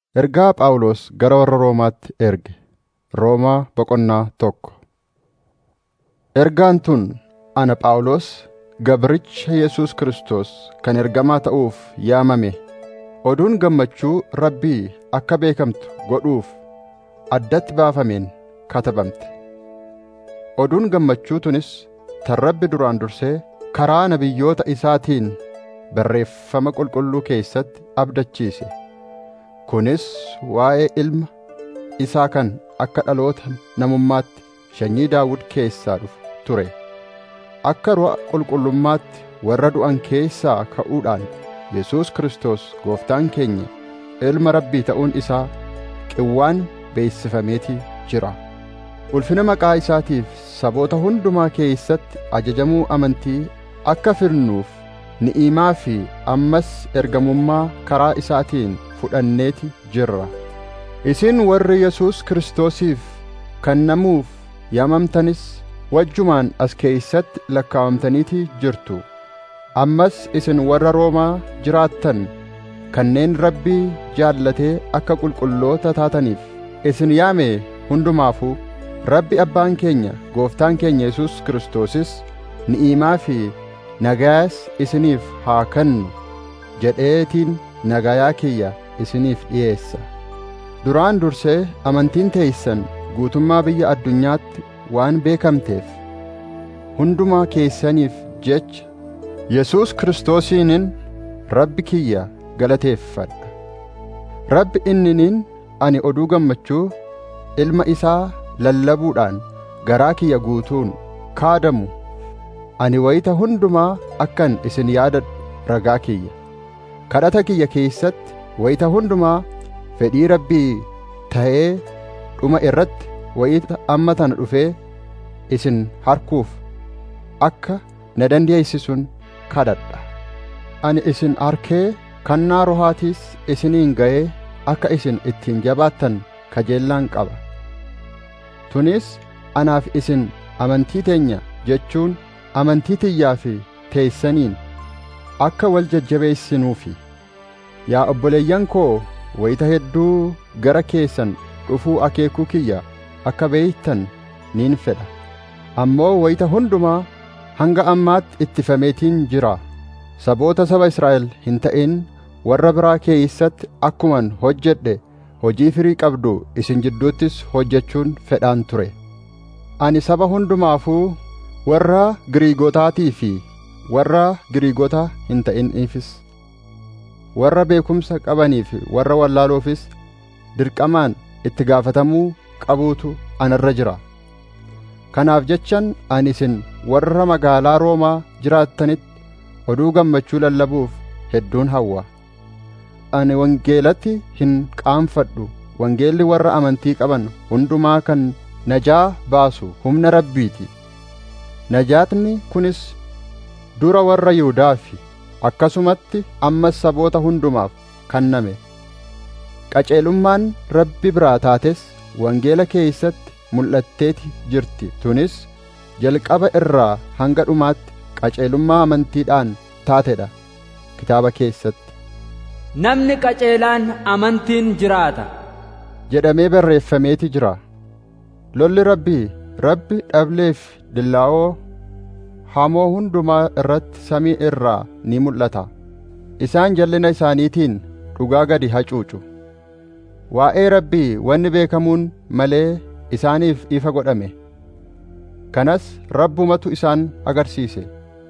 Ergaa Phaawulos gara warra Roomaatti erge. Roomaa boqonnaa tokko. Ergaan tun ana Phaawulos gabricha Yesuus Kiristoos kan ergamaa ta'uuf yaamame oduun gammachuu Rabbii akka beekamtu godhuuf addatti baafameen katabamte. Oduun gammachuu tunis tan Rabbi duraan dursee karaa nabiyyoota isaatiin barreeffama qulqulluu keessatti abdachiise. Kunis waa'ee ilma isaa kan akka dhaloota namummaatti sanyii Daawud keessaa dhufu ture. Akka ru'a qulqullummaatti warra du'an keessaa ka'uudhaan Yesuus Kiristoos gooftaan keenya ilma Rabbii ta'uun isaa qawwaan beeysifameetii jira. Ulfina maqaa isaatiif saboota hundumaa keessatti ajajamuu amantii akka fidnuuf ni'imaa fi ammas ergamummaa karaa isaatiin fudhanneeti jirra. Isin warri Yesuus Kiristoosiif kennamuuf yaamamtanis wajjumaan as keeysatti lakkaawamtaniiti jirtu. Ammas isin warra Roomaa jiraattan kanneen Rabbii jaallatee akka qulqulloota taataniif isin yaame hundumaafuu Rabbi Abbaan keenya Gooftaan keenya Yesuus Kiristoosis ni'imaa fi nagayaas isiniif haa kennu jedheetiin nagayaa kiyya isiniif dhiyeessa. Duraan dursee amantiin teeysan guutummaa biyya addunyaatti waan beekamteef hundumaa keessaniif jecha Yesuus Kiristoosiinin Rabbi kiyya galateeffadha. Rabbi inniniin ani oduu gammachuu ilma isaa lallabuudhaan garaa kiyya guutuun kaadamu ani wayita hundumaa akkan isin yaadadhu ragaa kiyya. Kadhata kiyya keessatti wayita hundumaa fedhii Rabbii ta'ee dhuma irratti wayita amma tana dhufee isin harkuuf akka na dandeeysisun kadhadha. Ani isin harkee kannaa rohaatiis isiniin ga'ee akka isin ittiin jabaattan kajeellaan qaba. Tunis anaaf isin amantii teenya jechuun amantii tiyyaa fi teessaniin akka wal jajjabeessinuufi. Yaa obboleeyyan koo wayita hedduu gara keessan dhufuu akeekuu kiyya akka beeytan niin fedha. Ammoo wayita hundumaa hanga ammaatti ittifameetiin jira. Saboota saba Israa'el hin ta'in warra biraa keeysatti akkuman hojjedhe hojii firii qabdu isin jidduuttis hojjechuun fedhaan ture. Ani saba hundumaafuu warra Giriigotaatii fi warra Giriigota hin ta'iniifis warra beekumsa qabanii fi warra wallaaloofis dirqamaan itti gaafatamuu qabuutu anarra jira. Kanaaf jechan ani isin warra magaalaa Roomaa jiraattanitti oduu gammachuu lallabuuf hedduun hawwa. Ani wangeelatti hin qaanfadhu wangeelli warra amantii qaban hundumaa kan najaa baasu humna Rabbiiti. Najaatni kunis dura warra Yihudaa fi akkasumatti ammas saboota hundumaaf kenname. Qaceelummaan Rabbi biraa taates wangeela keeysatti mul'atteeti jirti. Tunis jalqaba irraa hanga dhumaatti qaceelummaa amantiidhaan taatedha. Kitaaba keessatti. Namni qaceelaan amantiin jiraata. jedhamee barreeffameeti jira. Lolli Rabbii, Rabbi dhableef dillaa'oo hamoo hundumaa irratti samii irraa ni mul'ata. Isaan jallina isaaniitiin dhugaa gadi hacuucu. Waa'ee Rabbii wanni beekamuun malee isaaniif ifa godhame. Kanas Rabbumatu isaan agarsiise.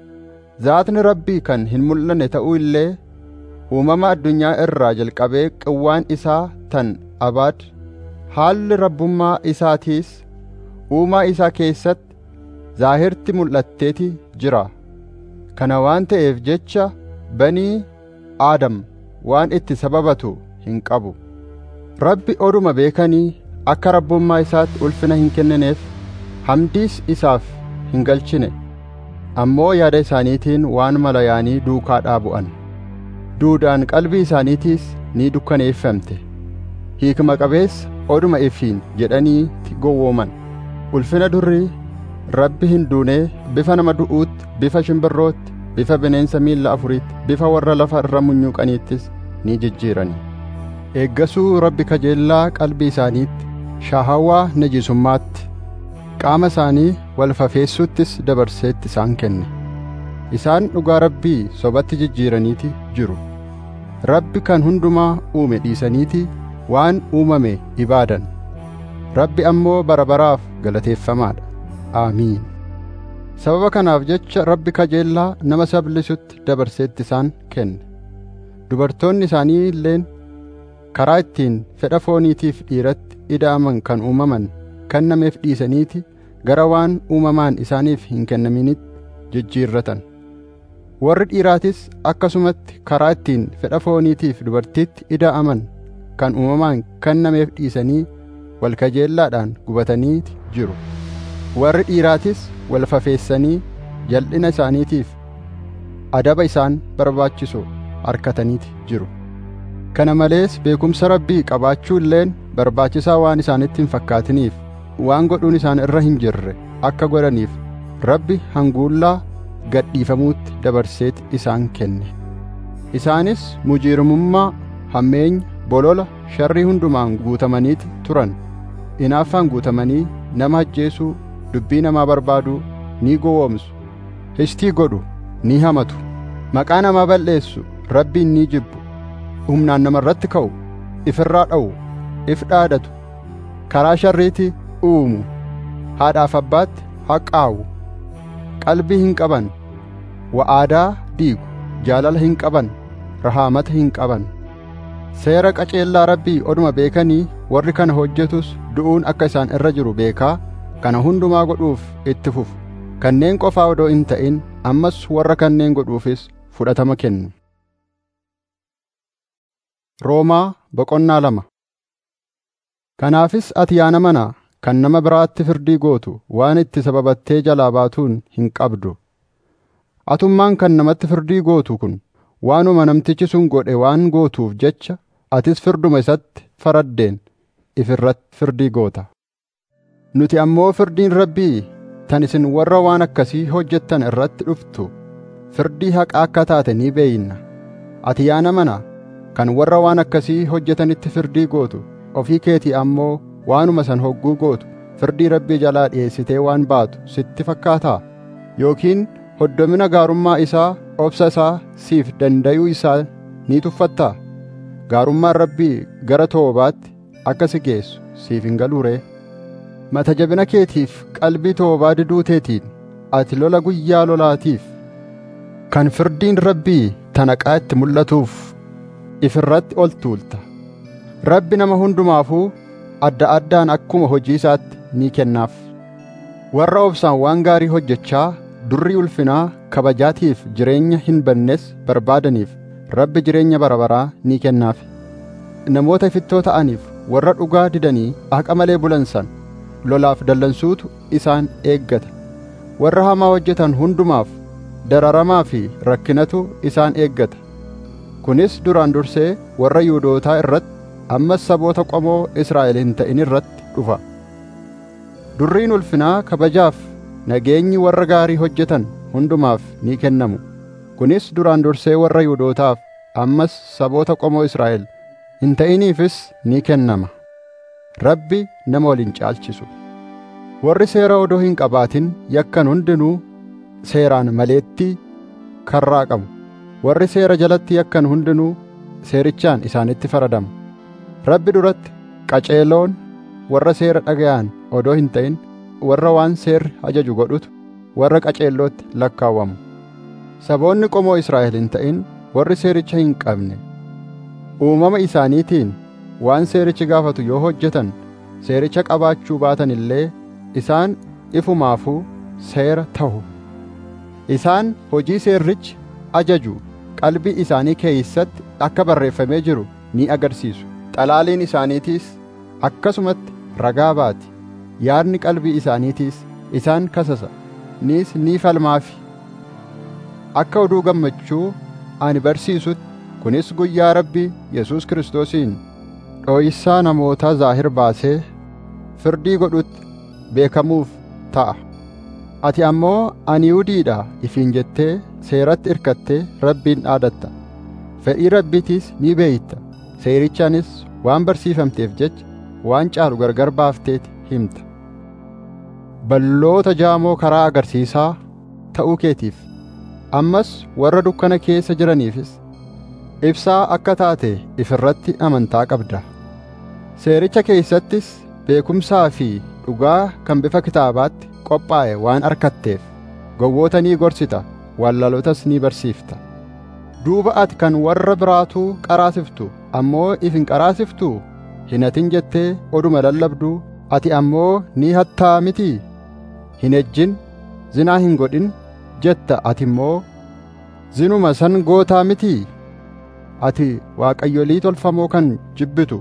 Zaatni Rabbii kan hin mul'anne ta'uu illee uumama addunyaa irraa jalqabee qawwaan isaa tan abaad haalli rabbummaa isaatiis uumaa isaa keessatti zaahirti mul'atteeti jira. Kana waan ta'eef jecha banii Aadam waan itti sababatu hin qabu. Rabbi oduma beekanii akka rabbummaa isaatti ulfina hin kennineef hamdiis isaaf hin galchine. Ammoo yaada isaaniitiin waan malayaanii duukaa bu'an. Duudaan qalbii isaaniitiis ni dukkaneeffamte. Hiikma qabeessa oduma ifiin jedhanii gowwooman. Ulfina durrii Rabbi hin duunee bifa nama du'uutti, bifa shimbirrootti, bifa bineensa miilla afuriitti, bifa warra lafa irra munyuuqaniittis ni jijjiirani. eeggasuu rabbi kajeellaa qalbii isaaniitti shahawaa najisummaatti qaama isaanii wal fafeessuttis dabarseetti isaan kenne isaan dhugaa rabbii sobatti jijjiiraniiti jiru rabbi kan hundumaa uume dhiisaniiti waan uumame ibaadan rabbi ammoo bara baraaf galateeffamaadha aamiin sababa kanaaf jecha rabbi kajeellaa nama sablisutti dabarseetti isaan kenne dubartoonni isaanii illeen karaa ittiin fedha fooniitiif dhiiratti ida'aman kan uumaman kennameef dhiisaniiti gara waan uumamaan isaaniif hin kennaminitti jijjiirratan warri dhiiraatis akkasumatti karaa ittiin fedha fooniitiif dubartiitti ida'aman kan uumamaan kennameef dhiisanii wal kajeellaadhaan gubataniiti jiru warri dhiiraatis wal fafeessanii jal'ina isaaniitiif adaba isaan barbaachisu harkataniiti jiru kana malees beekumsa rabbii qabaachuu illeen barbaachisaa waan isaanitti hin fakkaatiniif waan godhuun isaan irra hin jirre akka godhaniif rabbi hanguullaa gadhiifamuutti dabarseeti isaan kenne isaanis mujiirumummaa hammeenya bolola sharrii hundumaan guutamaniiti turan inaaffaan guutamanii nama ajjeesuu dubbii namaa barbaaduu ni gowwoomsu hishtii godhu ni hamatu maqaa namaa balleessu rabbiin ni jibbu humnaan nama irratti ka'u ifirraa dha'u if dhaadatu karaa sharriiti uumu haadhaaf abbaatti haqaawu qalbii hin qaban wa'aadaa diigu jaalala hin qaban rahaamata hin qaban seera qaceellaa rabbii oduma beekanii warri kana hojjetus du'uun akka isaan irra jiru beekaa kana hundumaa godhuuf itti fufu kanneen qofaa odoo hin ta'in ammas warra kanneen godhuufis fudhatama kennu roomaa boqonnaa lama kanaafis ati yaa nama kan nama biraatti firdii gootu waan itti sababattee jalaa baatuun hin qabdu atummaan kan namatti firdii gootu kun waanuma namtichi sun godhe waan gootuuf jecha atis firduma isatti faraddeen ifirratti firdii goota nuti ammoo firdiin rabbii tan isin warra waan akkasii hojjettan irratti dhuftu firdii haqa akka taate ni beeyna ati yaa nama kan warra waan akkasii hojjetanitti firdii gootu ofii keetii ammoo waanuma san hogguu gootu firdii rabbii jalaa dhi'eessitee waan baatu sitti fakkaataa yookiin hoddomina gaarummaa isaa obsa isaa siif dandayuu isaa ni tuffattaa gaarummaan rabbii gara toobaatti akka si geessu siif hin galuuree mata jabina keetiif qalbii toobaa diduu teetiin ati lola guyyaa lolaatiif kan firdiin rabbii tanaqaa itti mul'atuuf ifirratti ol tuulta rabbi nama hundumaafuu adda addaan akkuma hojii isaatti ni kennaaf warra obsaan waan gaarii hojjechaa durri ulfinaa kabajaatiif jireenya hin bannes barbaadaniif rabbi jireenya bara baraa ni kennaaf namoota ifittoo ta'aniif warra dhugaa didanii haqa malee bulansan lolaaf dallansuutu isaan eeggata warra hamaa hojjetan hundumaaf dararamaa fi rakkinatu isaan eeggata kunis duraan dursee warra yihuudootaa irratti ammas saboota qomoo Israa'el hin ta'in irratti dhufa durriin ulfinaa kabajaaf nageenyi warra gaarii hojjetan hundumaaf ni kennamu kunis duraan dursee warra yihuudootaaf ammas saboota qomoo Israa'el hin ta'iniifis ni kennama rabbi nama wal hin caalchisu warri seera odoo hin qabaatin yakkan hundinuu seeraan maleetti karraa qabu warri seera jalatti yakkan hundinuu seerichaan isaanitti faradamu rabbi duratti qaceeloon warra seera dhaga'an odoo hin ta'in warra waan seerri ajaju godhutu warra qaceellootti lakkaawwamu saboonni qomoo Israa'el hin ta'in warri seericha hin qabne uumama isaaniitiin waan seerichi gaafatu yoo hojjetan seericha qabaachuu baatan illee isaan ifumaafuu seera ta'u isaan hojii seerrichi ajaju qalbii isaanii keeysatti akka barreeffamee jiru ni agarsiisu xalaaliin isaaniitiis akkasumatti ragaa baati yaadni qalbii isaaniitiis isaan kasasa niis ni falmaafi akka oduu gammachuu ani barsiisutti kunis guyyaa rabbii Yesuus Kiristoosiin dhooyissaa namootaa zaahir baasee firdii godhutti beekamuuf ta'a ati ammoo ani Yihuudiidha ifiin jettee seeratti irkattee rabbiin dhaadatta fedhii rabbiitiis ni beeyta seerichaanis waan barsiifamteef jecha waan caalu gargar baafteeti himta balloota jaamoo karaa agarsiisaa ta'uu keetiif ammas warra dukkana keessa jiraniifis ibsaa akka taate ifirratti amantaa qabda seericha keessattis beekumsaa fi dhugaa kan bifa kitaabaatti qophaa'e waan arkatteef gowwoota ni gorsita wallalotas ni barsiifta duuba ati kan warra biraatuu qaraasiftu ammoo if hin qaraasiftuu hin hatin jettee oduma lallabduu ati ammoo ni hattaa mitii hin ejjin zinaa hin godhin jetta ati immoo zinuma san gootaa mitii ati waaqayyolii tolfamoo kan jibbitu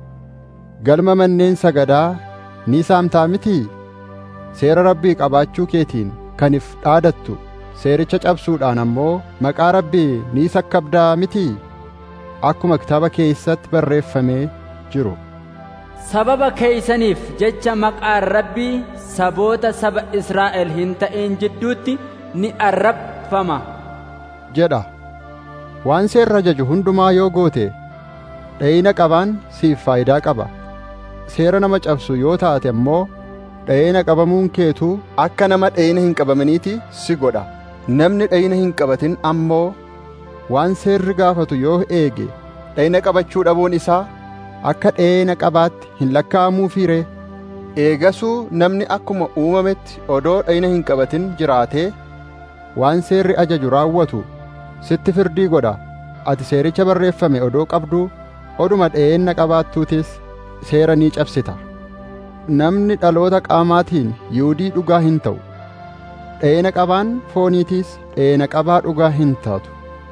galma manneen sagadaa ni saamtaa mitii seera rabbii qabaachuu keetiin kan if dhaadattu seericha cabsuudhaan ammoo maqaa rabbii ni sakkabdaa mitii akkuma kitaaba keessatti barreeffamee jiru sababa keeysaniif jecha maqaan rabbii saboota saba Israa'el hin ta'in jidduutti ni arrabfama jedha waan seerri ajaju hundumaa yoo goote dha'ina qabaan siif faayidaa qaba seera nama cabsu yoo taate ammoo dha'ina qabamuun keetuu akka nama dha'ina hin qabamaniiti si godha namni dha'ina hin qabatin ammoo waan seerri gaafatu yoo eege dha'ina qabachuu dhabuun isaa akka dha'ina qabaatti hin lakkaa'amuufiire eegasuu namni akkuma uumametti odoo dha'ina hin qabatin jiraatee waan seerri ajaju raawwatu sitti firdii godha ati seericha barreeffame odoo qabduu oduma dha'ina qabaattuutis seera ni cabsita namni dhaloota qaamaatiin yihuudii dhugaa hin ta'u dha'ina qabaan fooniitiis dha'ina qabaa dhugaa hin taatu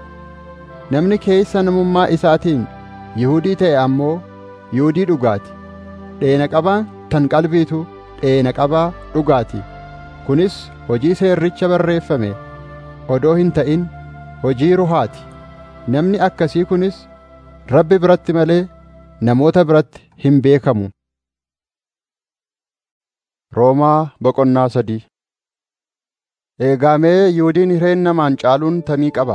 namni keessa namummaa isaatiin yihuudii ta'e ammoo yihuudii dhugaati dha'ina qabaan tan qalbiitu dha'ina qabaa dhugaati kunis hojii seerricha barreeffame odoo hin ta'in hojii ruhaati namni akkasii kunis rabbi biratti malee namoota biratti hin beekamu roomaa boqonnaa sadii eegamee yihuudiin hireen namaan caaluun tamii qaba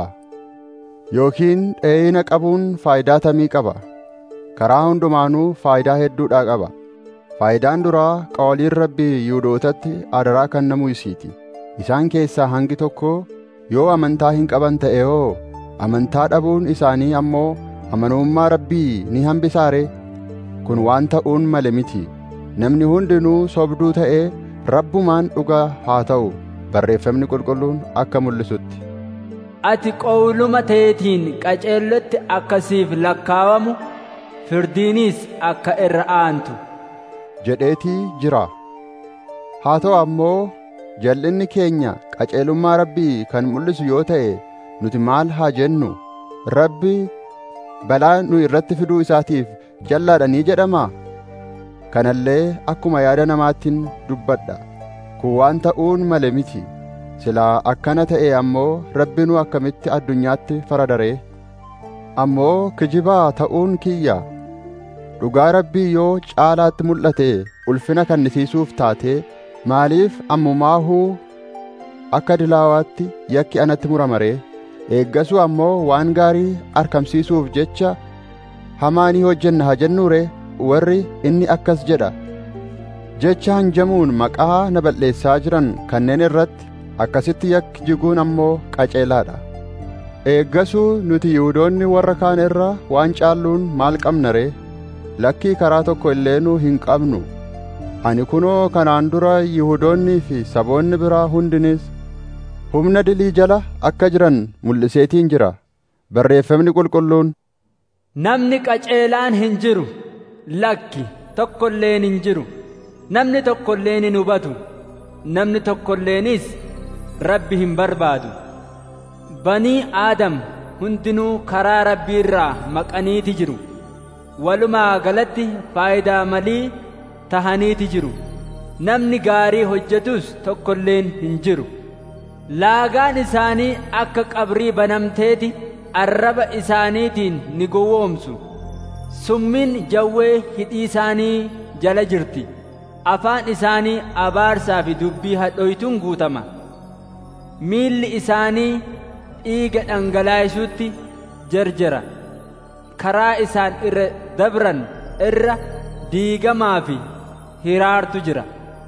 yookiin dha'ina qabuun faayidaa tamii qaba karaa hundumaanuu faayidaa hedduudhaa qaba faayidaan duraa qawaliin rabbii yihuudootatti adaraa kennamuu isiiti isaan keessaa hangi tokko yoo amantaa hin qaban ta'e hoo amantaa dhabuun isaanii ammoo amanummaa rabbii ni hambisaare kun waan ta'uun male miti namni hundinuu sobduu ta'ee rabbumaan dhugaa haa ta'u barreeffamni qulqulluun akka mul'isutti ati qowluma teetiin qaceellotti akkasiif lakkaawamu firdiiniis akka irra aantu jedheetii jira haa ta'u ammoo jal'inni keenya qaceelummaa rabbii kan mul'isu yoo ta'e nuti maal haa jennu rabbi balaa nu irratti fiduu isaatiif jallaadha ni jedhamaa kanallee akkuma yaada namaattiin dubbadha kun waan ta'uun male miti silaa akkana ta'e ammoo rabbi nu akkamitti addunyaatti faradaree ammoo kijibaa ta'uun kiyya dhugaa rabbii yoo caalaatti mul'ate ulfina kannisiisuuf taate maaliif ammumaahuu akka dilaawaatti yakki anatti muramaree eeggasuu ammoo waan gaarii argamsiisuuf jecha hamaa ni hojjenna haa jennuure warri inni akkas jedha jecha hanjamuun maqaa na balleessaa jiran kanneen irratti akkasitti yakki jiguun ammoo qaceelaadha eeggasuu nuti yihuudoonni warra kaan irra waan caalluun maal qabna ree lakkii karaa tokko illeenuu hin qabnu ani kunoo kanaan dura yihuudoonnii fi saboonni biraa hundinis humna dilii jala akka jiran mul'iseetiin jira barreeffamni qulqulluun namni qaceelaan hin jiru lakki tokkolleen hin jiru namni tokkolleen hin hubatu namni tokkolleenis rabbi hin barbaadu banii aadam hundinuu karaa rabbii irraa maqaniiti jiru walumaa galatti faayidaa malii tahaniiti jiru namni gaarii hojjetus tokkolleen hin jiru laagaan isaanii akka qabrii banamteeti arraba isaaniitiin ni gowwoomsu summiin jawwee hidhii isaanii jala jirti afaan isaanii abaarsaa fi dubbii hadhoytuun guutama miilli isaanii dhiiga dhangalaayisuutti jarjara karaa isaan irra dabran irra diigamaa fi hiraartu jira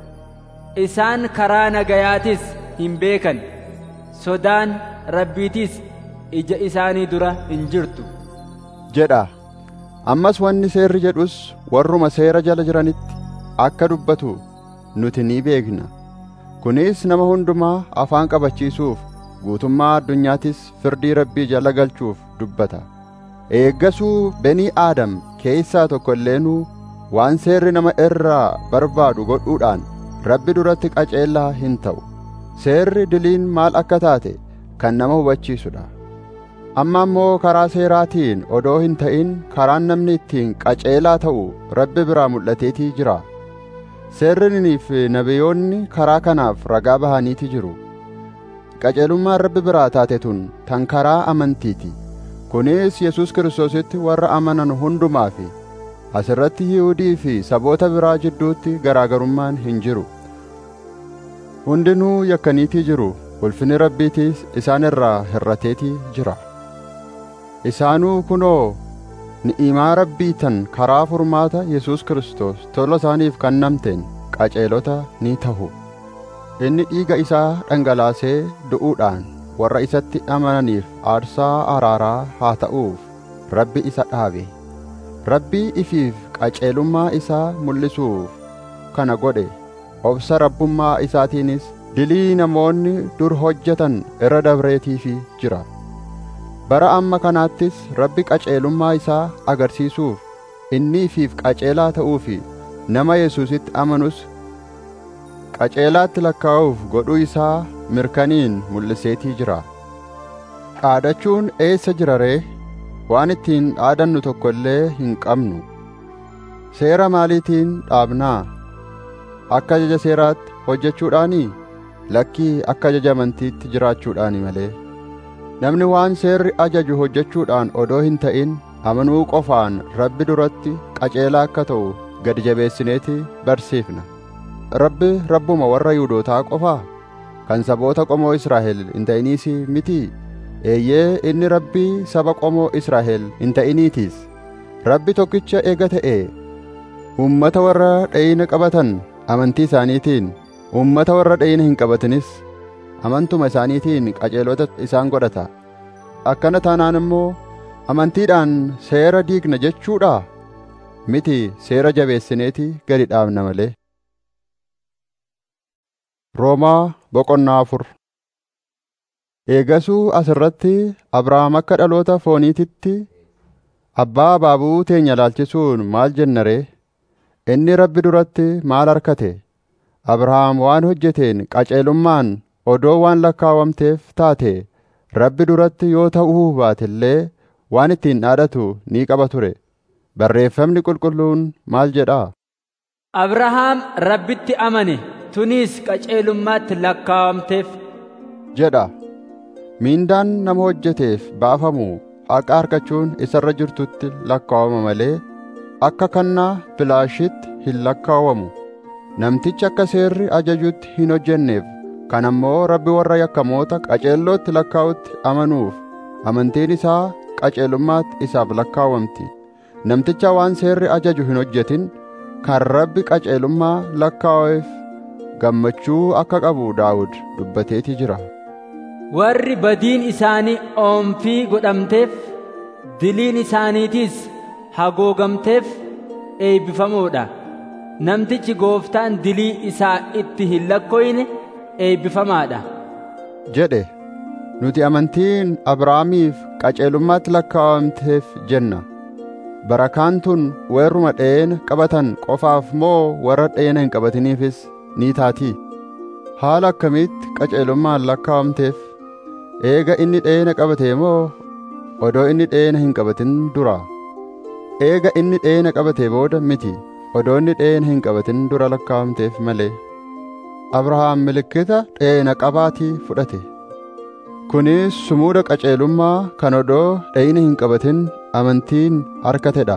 isaan karaa nagayaatis hin beekan sodaan rabbiitis ija isaanii dura hin jirtu jedha ammas wanni seerri jedhus warruma seera jala jiranitti akka dubbatu nuti ni beekna kunis nama hundumaa afaan qabachiisuuf guutummaa addunyaattis firdii rabbii jala galchuuf dubbata eeggasuu benii aadam keessaa tokko illeenuu waan seerri nama irraa barbaadu godhuudhaan rabbi duratti qaceellaa hin ta'u seerri diliin maal akka taate kan nama hubachiisudha amma ammoo karaa seeraatiin odoo hin ta'in karaan namni ittiin qaceelaa ta'u rabbi biraa mul'ateetii jira seerrinii fi nabiyoonni karaa kanaaf ragaa bahaniiti jiru qaceelummaan rabbi biraa taate tun tan karaa amantiiti kunis yesus kiristoositti warra amanan hundumaa fi asirratti yihuudii fi saboota biraa jidduutti garaagarummaan hin jiru hundinuu yakkaniitii jiru ulfinni rabbiitiis isaan irraa hirrateetii jira isaanuu kunoo ni'imaa rabbii tan karaa furmaata yesus kiristoos tola isaaniif kennamteen qaceelota ni tahu inni dhiiga isaa dhangalaasee du'uudhaan warra isatti amananiif aarsaa araaraa haa ta'uuf rabbi isa dhaabe rabbii ifiif qaceelummaa isaa mul'isuuf kana godhe obsa rabbummaa isaatiinis dilii namoonni dur hojjetan irra dabreetiifi jira bara amma kanaattis rabbi qaceelummaa isaa agarsiisuuf inni ifiif qaceelaa ta'uufi nama yesuusitti amanus qaceelaatti lakkaa'uuf godhuu isaa mirkaniin mul'iseetii jira dhaadachuun eessa jira ree waan ittiin dhaadannu tokko illee hin qabnu seera maaliitiin dhaabnaa akka ajaja seeraatti hojjechuudhaanii lakkii akka ajaja amantiitti jiraachuudhaani malee namni waan seerri ajaju hojjechuudhaan odoo hin ta'in amanuu qofaan rabbi duratti qaceelaa akka ta'u gadi jabeessineeti barsiifna rabbi rabbuma warra yihuudootaa qofaa kan saboota qomoo israa'el hin ta'iniis mitii eeyyee inni rabbii saba qomoo israa'el hin ta'iniitiis rabbi tokkicha eega ta'e ummata warra dha'ina qabatan amantii isaaniitiin ummata warra dha'ina hin qabatinis amantuma isaaniitiin qaceelota isaan godhata akkana taanaan immoo amantiidhaan seera diigna jechuudha miti seera jabeessineeti gadi dhaabna malee roomaa boqonnaa afur eegasuu asirratti abrahaam akka dhaloota fooniititti abbaa baabuu teenya laalchisuun maal jenna ree inni rabbi duratti maal harkate abrahaam waan hojjeteen qaceelummaan odoo waan lakkaawamteef taate rabbi duratti yoo ta'uu baate illee waan ittiin dhaadatu ni qaba ture barreeffamni qulqulluun maal jedha abrahaam rabbitti amane tunis qaceelummaatti lakkaawamteef jedha miindaan nama hojjeteef baafamu haqa harkachuun isarra jirtutti lakkaawama malee akka kannaa bilaashitti hin lakkaawamu namtichi akka seerri ajajutti hin hojjenneef kan ammoo rabbi warra yakkamoota qaceellootti lakkaa'utti amanuuf amantiin isaa qaceelummaatti isaaf lakkaawamti namticha waan seerri ajaju hin hojjetin kan rabbi qaceelummaa lakkaa'eef gammachuu akka qabu daawud dubbateeti jira warri badiin isaanii oomfii godhamteef diliin isaaniitiis hagoogamteef eebbifamoodha namtichi gooftaan dilii isaa itti hin lakkooyne eebbifamaadha jedhe nuti amantiin abrahaamiif qaceelummaatti lakkaawamteef jenna barakaan tun warruma dheena qabatan qofaaf moo warra dheena hin qabatiniifis ni taati haala akkamitti qaceelummaan lakkaawamteef eega inni dheena qabate moo odoo inni dheena hin qabatin dura eega inni dheena qabate booda miti odoo inni dheena hin qabatin dura lakkaawamteef malee abrahaam milikkita dheena qabaatii fudhate kunis sumuuda qaceelummaa kan odoo dheena hin qabatin amantiin harkatedha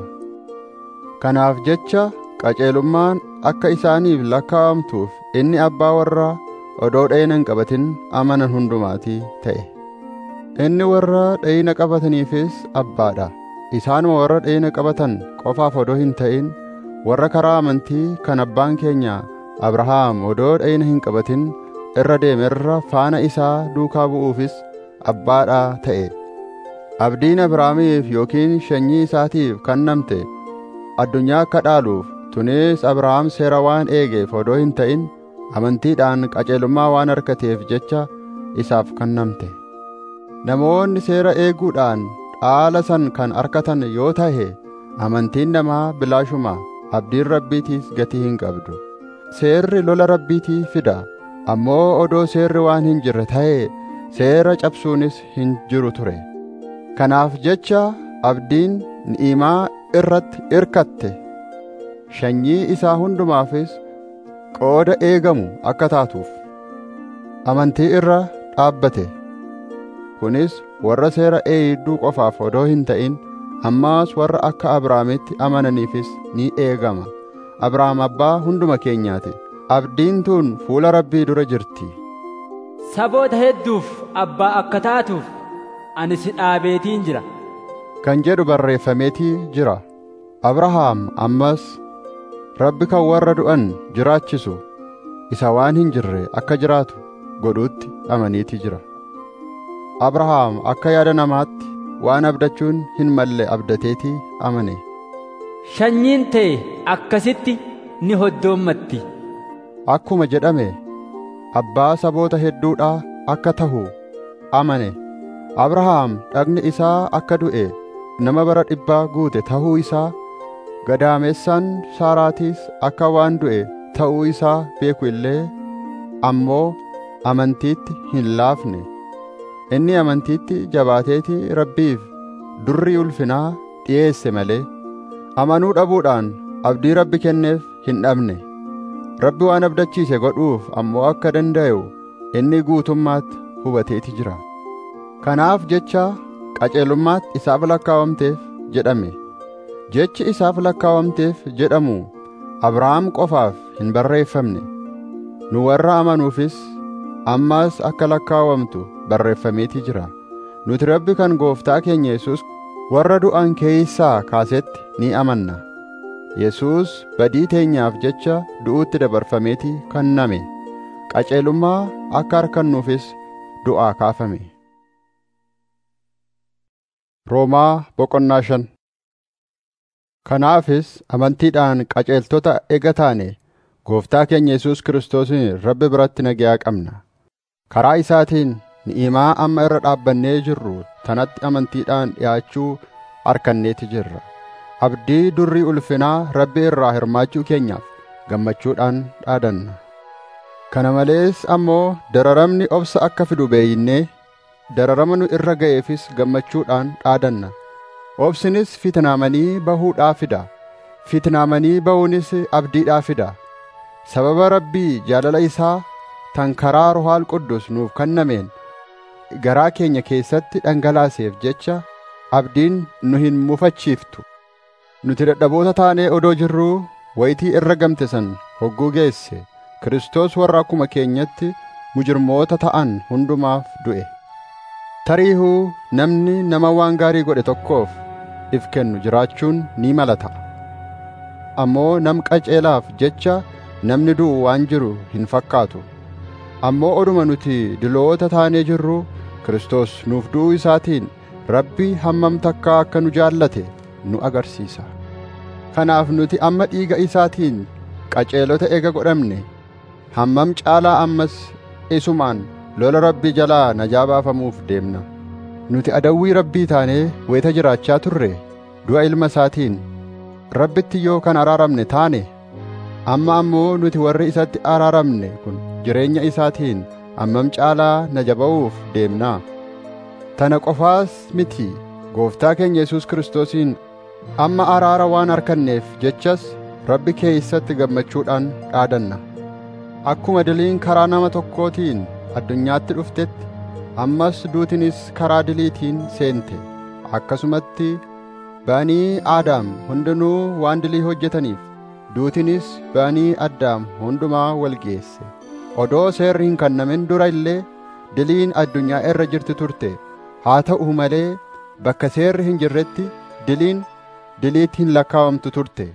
kanaaf jecha qaceelummaan akka isaaniif lakkaa'amtuuf inni abbaa warra odoo dheena hin qabatin amanan hundumaatii ta'e inni warra dheena qabataniifis abbaadha isaanuma warra dheena qabatan qofaaf odoo hin ta'in warra karaa amantii kan abbaan keenya Abrahaam odoo dheena hin qabatin irra deemerra faana isaa duukaa bu'uufis abbaadhaa ta'e. Abdiin Abrahaamiif yookiin sanyii isaatiif kennamte addunyaa akka dhaaluuf tunis Abrahaam seera waan eegeef odoo hin ta'in amantiidhaan qajeelummaa waan argateef jecha isaaf kennamte. Namoonni seera eeguudhaan dhaala san kan argatan yoo ta'e amantiin namaa bilaashuma abdiin rabbiitiis gatii hin qabdu. Seerri lola rabbiitii fida ammoo odoo seerri waan hin jirre ta'e seera cabsuunis hin jiru ture. Kanaaf jecha abdiin ni'imaa irratti irkatte sanyii isaa hundumaafis qooda eegamu akka taatuuf amantii irra dhaabbate. Kunis warra seera eeyidduu qofaaf odoo hin ta'in ammaas warra akka Abrahaamitti amananiifis ni eegama. Abrahaam abbaa hunduma keenyaati. Abdiin tun fuula Rabbii dura jirti. Saboota hedduuf abbaa akka taatuuf ani si dhaabeetiin jira. Kan jedhu barreeffameetii jira. Abrahaam ammas Rabbi kan warra du'an jiraachisu isa waan hin jirre akka jiraatu godhuutti amaniitii jira. Abrahaam akka yaada namaatti waan abdachuun hin malle abdateetii amane. Sanyiin ta'e akkasitti ni hoddoommatti. Akkuma jedhame abbaa saboota hedduudhaa akka tahu amane. Abrahaam dhagni isaa akka du'e nama bara dhibbaa guute tahuu isaa gadaamessaan saaraatiis akka waan du'e ta'uu isaa beeku illee ammoo amantiitti hin laafne. Inni amantiitti jabaateeti rabbiif durri ulfinaa dhi'eesse malee amanuu dhabuudhaan abdii rabbi kenneef hin dhabne. Rabbi waan abdachiise godhuuf ammoo akka danda'u inni guutummaatti hubateeti jira. Kanaaf jecha qajeelummaatti isaaf lakkaawamteef jedhame. Jechi isaaf lakkaawamteef jedhamu Abrahaam qofaaf hin barreeffamne. Nu warra amanuufis ammaas akka lakkaawamtu barreeffameetii jira. Nuti Rabbi kan gooftaa keenya Yesuus warra du'an keeysaa kaasetti ni amanna. Yesuus badii teenyaaf jecha du'uutti dabarfameetii kenname. Qajeelummaa akka argannuufis du'aa kaafame. Roomaa boqonnaa shan Kanaafis amantiidhaan qajeeltota ega taane gooftaa keenya Yesuus Kiristoosiin Rabbi biratti nagayaa qabna. Karaa isaatiin ni'imaa amma irra dhaabbannee jirru tanatti amantiidhaan dhi'aachuu arkanneeti jirra. Abdii durrii ulfinaa Rabbi irraa hirmaachuu keenyaaf gammachuudhaan dhaadanna. Kana malees ammoo dararamni obsa akka fidu beeyinnee dararama nu irra ga'eefis gammachuudhaan dhaadanna. Obsinis fitnaamanii bahuudhaa fida. Fitnaamanii bahuunis abdiidhaa fida. Sababa Rabbii jaalala isaa tan karaa Ruhaal Quddus nuuf kennameen garaa keenya keessatti dhangalaaseef jecha abdiin nu hin mufachiiftu. Nuti dadhaboota taanee odoo jirruu wayitii irra gamte san hogguu geesse Kiristoos warra akkuma keenyatti mujirmoota ta'an hundumaaf du'e. Tariihuu namni nama waan gaarii godhe tokkoof if kennu jiraachuun ni malata. Ammoo nam qajeelaaf jecha namni du'u waan jiru hin fakkaatu. Ammoo oduma nuti diloota taanee jirru Kiristoos nuuf du'uu isaatiin Rabbi hammam takkaa akka nu jaallate nu agarsiisa. Kanaaf nuti amma dhiiga isaatiin qajeelota ega godhamne hammam caalaa ammas isumaan lola Rabbii jalaa najaa baafamuuf deemna. Nuti adawwii Rabbii taanee wayita jiraachaa turre du'a ilma isaatiin Rabbitti yoo kan araaramne taane amma ammoo nuti warri isatti araaramne kun jireenya isaatiin hammam caalaa naja ba'uuf deemnaa. Tana qofaas miti gooftaa keenya Yesuus Kiristoosiin amma araara waan arkanneef jechas Rabbi keessatti gammachuudhaan dhaadanna. Akkuma diliin karaa nama tokkootiin addunyaatti dhuftetti ammas duutinis karaa diliitiin seente akkasumatti banii aadaam hundinuu waan dilii hojjetaniif duutinis banii addaam hundumaa wal geesse odoo seerri hin kennamin dura illee diliin addunyaa irra jirti turte haa ta'u malee bakka seerri hin jirretti diliin diliitti hin lakkaawamtu turte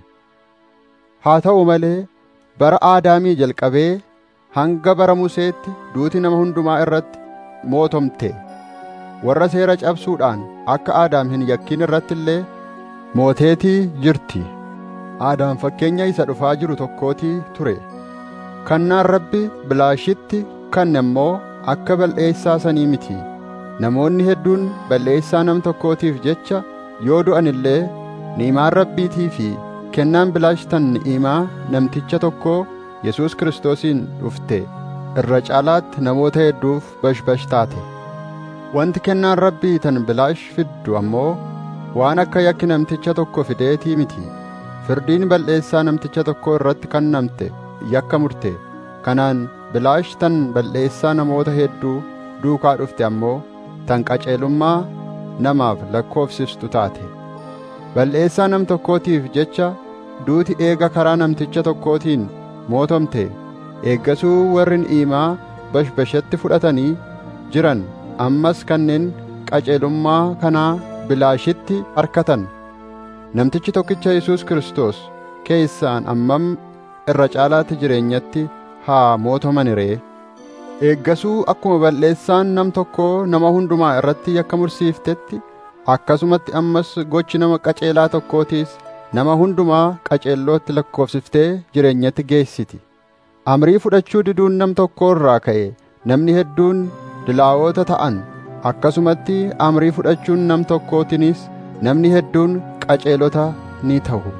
haa ta'u malee bara aadaamii jalqabee hanga bara museetti duuti nama hundumaa irratti mootomte warra seera cabsuudhaan akka aadaam hin yakkin irratti illee mooteetii jirti aadaam fakkeenya isa dhufaa jiru tokkootii ture kannaan rabbi bilaashitti kanne immoo akka bal'eessaa sanii miti namoonni hedduun bal'eessaa nam tokkootiif jecha yoo du'an illee ni'imaan rabbiitii fi kennaan bilaashtan ni'imaa namticha tokkoo Yesuus Kiristoosiin dhufte irra caalaatti namoota hedduuf bashbash taate wanti kennaan rabbii tan bilaash fiddu ammoo waan akka yakki namticha tokko fideetii miti firdiin bal'eessaa namticha tokko irratti kannamte yakka murte kanaan bilaash tan bal'eessaa namoota hedduu duukaa dhufte ammoo tan qaceelummaa namaaf lakkoofsistu taate bal'eessaa nam tokkootiif jecha duuti eega karaa namticha tokkootiin mootomte eeggasuu warri ni'imaa bashbashatti fudhatanii jiran ammas kanneen qaceelummaa kanaa bilaashitti harkatan namtichi tokkicha Yesuus Kiristoos keessaan ammam irra caalaatti jireenyatti haa mootoman ree eeggasuu akkuma bal'eessaan nam tokkoo nama hundumaa irratti yakka mursiiftetti akkasumatti ammas gochi nama qaceelaa tokkootiis nama hundumaa qaceellootti lakkoofsiftee jireenyatti geessiti amrii fudhachuu diduun nam tokkoo irraa ka'e namni hedduun dilaa'oota ta'an akkasumatti amrii fudhachuun nam tokkootinis namni hedduun qaceelota ni ta'u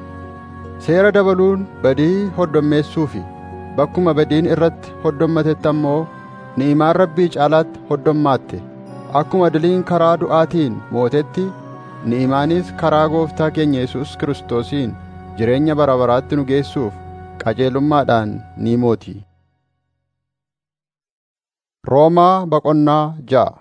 seera dabaluun badii hoddommeessuufi bakkuma badiin irratti hoddommatetti ammoo ni'imaan rabbii caalaatti hoddommaatte akkuma diliin karaa du'aatiin mootetti ni'imaanis karaa gooftaa keenya Yesuus Kiristoosiin jireenya bara baraatti nu geessuuf qajeelummaadhaan ni mooti. Roomaa Boqonnaa ja'a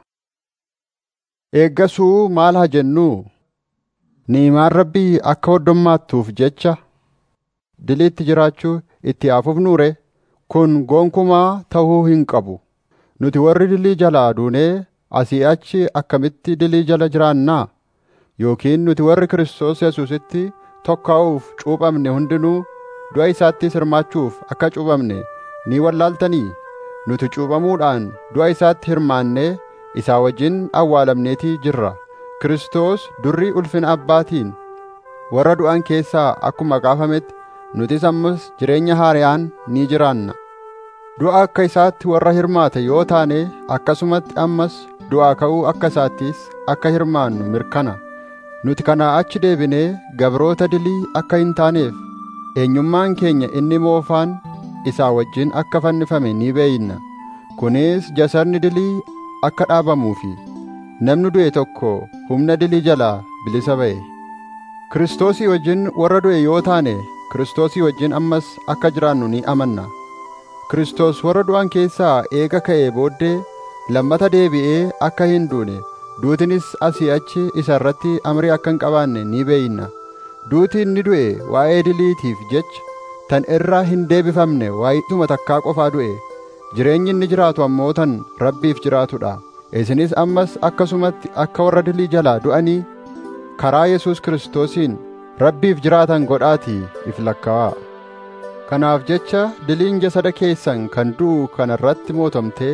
Eeggasuu maal haa jennuu? Ni'imaan rabbii akka hoddommaattuuf jecha diliitti jiraachuu itti haafufnuure kun gonkumaa ta'uu hin qabu. Nuti warri dilii jalaa duunee asii achi akkamitti dilii jala jiraannaa? Yookiin nuti warri Kiristoos Yesuusitti tokka'uuf cuuphamne hundinuu du'a isaattis hirmaachuuf akka cuuphamne ni wallaaltanii? Nuti cuuphamuudhaan du'a isaatti hirmaannee isaa wajjin awwaalamneetii jirra. Kiristoos durrii ulfina abbaatiin warra du'an keessaa akkuma kaafametti nutis ammas jireenya haaraan ni jiraanna. Du'a akka isaatti warra hirmaate yoo taane akkasumatti ammas du'aa ka'uu akka isaattis akka hirmaannu mirkana. Nuti kanaa achi deebinee gabroota dilii akka hin taaneef eenyummaan keenya inni moofaan isaa wajjin akka fannifame ni beeyna. Kunis jasarni dilii akka dhaabamuufi namni du'e tokko humna dilii jalaa bilisa ba'e. Kiristoosii wajjin warra du'e yoo taane Kiristoosii wajjin ammas akka jiraannu ni amanna. Kiristoos warra du'an keessaa eega ka'ee booddee lammata deebi'ee akka hin duune duutinis asii achi isa irratti amrii akka hin qabaanne ni beeyna. Duuti inni du'e waa'ee diliitiif jecha tan irraa hin deebifamne waa'ituma takkaa qofaa du'e. Jireenyi inni jiraatu ammoo tan rabbiif jiraatudha. Isinis ammas akkasumatti akka warra dilii jalaa du'anii karaa Yesuus Kiristoosiin rabbiif jiraatan godhaatii if lakkaa'aa. Kanaaf jecha diliin jasada keessan kan du'u kana irratti mootomtee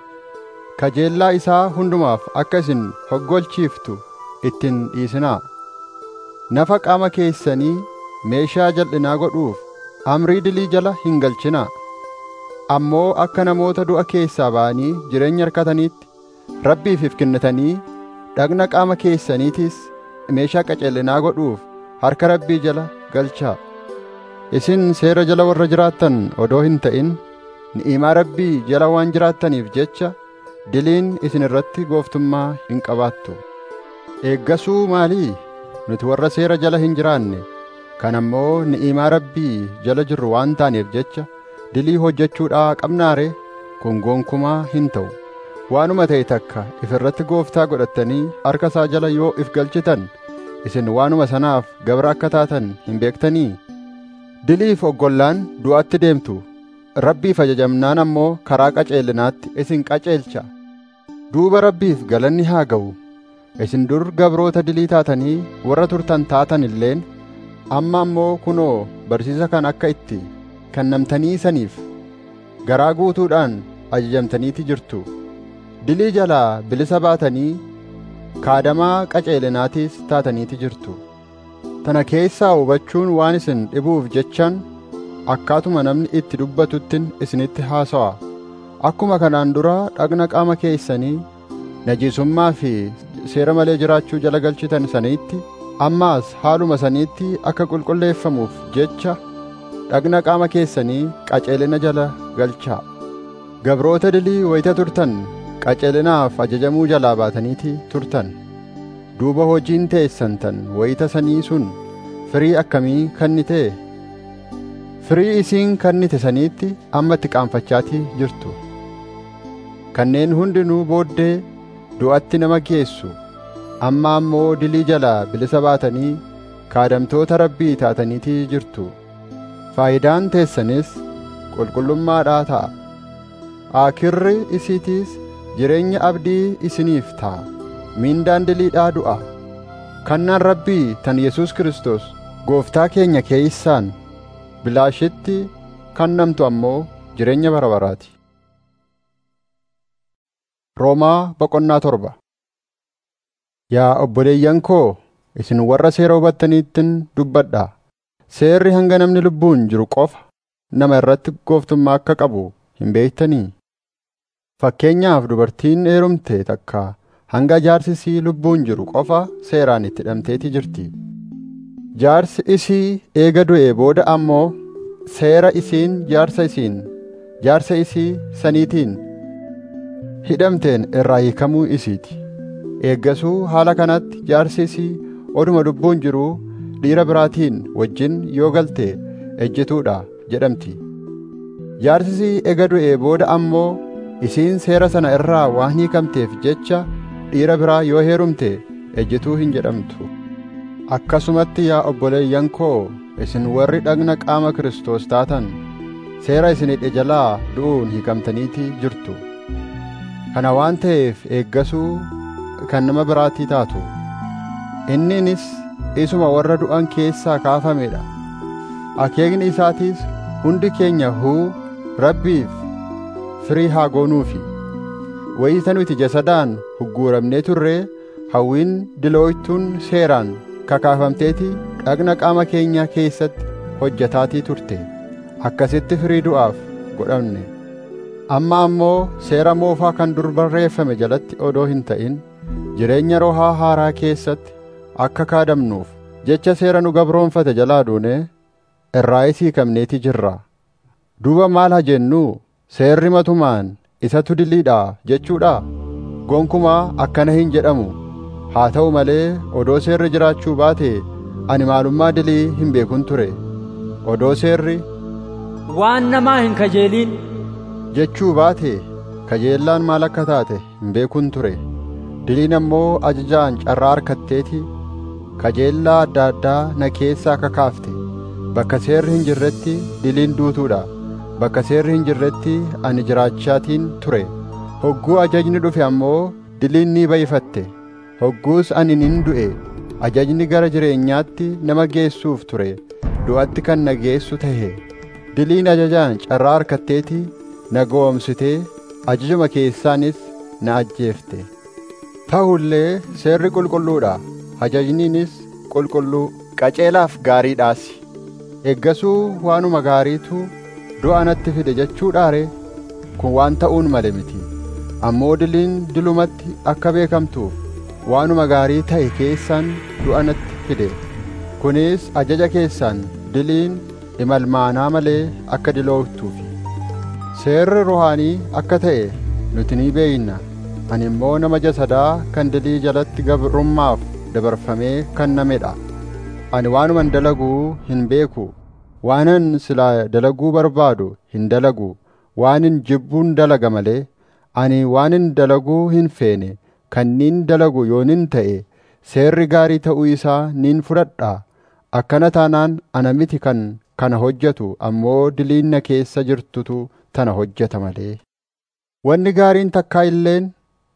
kajeellaa isaa hundumaaf akka isin hoggolchiiftu ittiin dhiisinaa. Nafa qaama keessanii meeshaa jal'inaa godhuuf amrii dilii jala hin galchinaa. Ammoo akka namoota du'a keessaa ba'anii jireenya harkataniitti rabbiif if kennitanii dhagna qaama keessaniitis meeshaa qaceellinaa godhuuf harka rabbii jala galchaa. Isin seera jala warra jiraattan odoo hin ta'in ni'imaa rabbii jala waan jiraattaniif jecha diliin isin irratti gooftummaa hin qabaattu. Eeggasuu maalii? Nuti warra seera jala hin jiraanne kan ammoo ni'imaa rabbii jala jirru waan taaneef jecha dilii hojjechuudhaa qabnaare kun gonkumaa hin ta'u. Waanuma ta'e takka if irratti gooftaa godhattanii harka isaa jala yoo if galchitan isin waanuma sanaaf gabra akka taatan hin beektanii? Diliif oggollaan du'atti deemtu rabbiif ajajamnaan ammoo karaa qaceellinaatti isin qaceelcha. Duuba rabbiif galanni haa ga'u. isin dur gabroota dilii taatanii warra turtan taatan illeen amma ammoo kunoo barsiisa kan akka itti kennamtanii saniif garaa guutuudhaan ajajamtaniiti jirtu dilii jalaa bilisa baatanii kaadamaa qaceelinaatiis taataniiti jirtu tana keessaa hubachuun waan isin dhibuuf jechan akkaatuma namni itti dubbatuttin isinitti haasawa akkuma kanaan dura dhagna qaama keessanii najiisummaa fi seera malee jiraachuu jala galchitan saniitti ammaas haaluma saniitti akka qulqulleeffamuuf jecha dhagna qaama keessanii qaceelina jala galchaa gabroota dilii wayita turtan qaceelinaaf ajajamuu jalaa baataniiti turtan duuba hojiin teessan tan wayita sanii sun firii akkamii kennite firii isiin kennite saniitti amma itti qaanfachaatii jirtu kanneen hundinuu booddee du'atti nama geessu amma ammoo dilii jalaa bilisa baatanii kaadamtoota rabbii taataniitii jirtu faayidaan teessanis qulqullummaadhaa ta'a aakirri isiitiis jireenya abdii isiniif ta'a miindaan diliidhaa du'a kannaan rabbii tan yesus kristos gooftaa keenya keeysaan bilaashitti kannamtu ammoo jireenya bara baraati roomaa boqonnaa torba yaa obboleeyyan koo isin warra seera hubattaniittin dubbadhaa seerri hanga namni lubbuun jiru qofa nama irratti gooftummaa akka qabu hin beektanii fakkeenyaaf dubartiin heerumte takka hanga jaarsi isii lubbuun jiru qofa seeraan itti hidhamteeti jirti jaarsi isii eega du'e booda ammoo seera isiin jaarsa isiin jaarsa isii saniitiin hidhamteen irraa hiikamuu isiiti eeggasuu haala kanatti jaarsi isii oduma lubbuun jiruu dhiira biraatiin wajjin yoo galte ejjituudha jedhamti jaarsi isii ega du'e booda ammoo isiin seera sana irraa waan hiikamteef jecha dhiira biraa yoo heerumte ejjituu hin jedhamtu akkasumatti yaa obboleeyyan koo isin warri dhagna qaama Kiristoos taatan seera isin hidhe jalaa du'uun hiikamtaniiti jirtu kana waan ta'eef eeggasuu kan nama biraatii taatu inninis isuma warra du'an keessaa kaafamedha akeekni isaatiis hundi keenya huu rabbiif firii haa goonuufi wayita nuti jasadaan hugguuramnee turree hawwiin dilooytuun seeraan kakaafamteeti dhagna qaama keenyaa keessatti hojjetaatii turte akkasitti firii du'aaf godhamne amma ammoo seera moofaa kan dur barreeffame jalatti odoo hin ta'in jireenya rohaa haaraa keessatti akka kaadamnuuf jecha seera nu gabroonfate jalaa duune irraayis hiikamneeti jirra duuba maal haa jennu seerri matumaan isatu diliidha jechuudha gonkumaa akkana hin jedhamu haa ta'u malee odoo seerri jiraachuu baate ani maalummaa dilii hin beekun ture odoo seerri waan namaa hin kajeeliin jechuu baate kajeellaan maal akka taate hin beekun ture diliin ammoo ajajaan carraa harkatteeti kajeellaa adda addaa na keessaa kakaafte bakka seerri hin jirretti diliin duutuudha bakka seerri hin jirretti ani jiraachaatiin ture hogguu ajajni dhufe ammoo diliin ni bayifatte hogguus ani nin du'e ajajni gara jireenyaatti nama geessuuf ture du'atti kan na geessu tahe diliin ajajaan carraa harkatteeti na goomsitee ajajuma keessaanis na ajjeefte ta'ullee seerri qulqulluudha ajajniinis qulqulluu qaceelaaf gaariidhaas eeggasuu waanuma gaariitu du'a natti fide jechuudhaare kun waan ta'uun male miti ammoo diliin dilumatti akka beekamtuuf waanuma gaarii ta'e keessaan du'a natti fide kunis ajaja keessaan diliin imalmaanaa malee akka dilooftuufi seerri ruhaanii akka ta'e nuti ni beeyna ani immoo nama jasadaa kan dilii jalatti gabrummaaf dabarfamee kennamedha ani waanuman dalaguu hin beeku waanan silaa dalaguu barbaadu hin dalagu waanin jibbuun dalaga malee ani waanin dalaguu hin feene kanniin dalagu yoonin ta'e seerri gaarii ta'uu isaa nin fudhadha akkana taanaan ana miti kan kana hojjetu ammoo diliin na keessa jirtutu tana hojjeta malee wanni gaariin takkaa illeen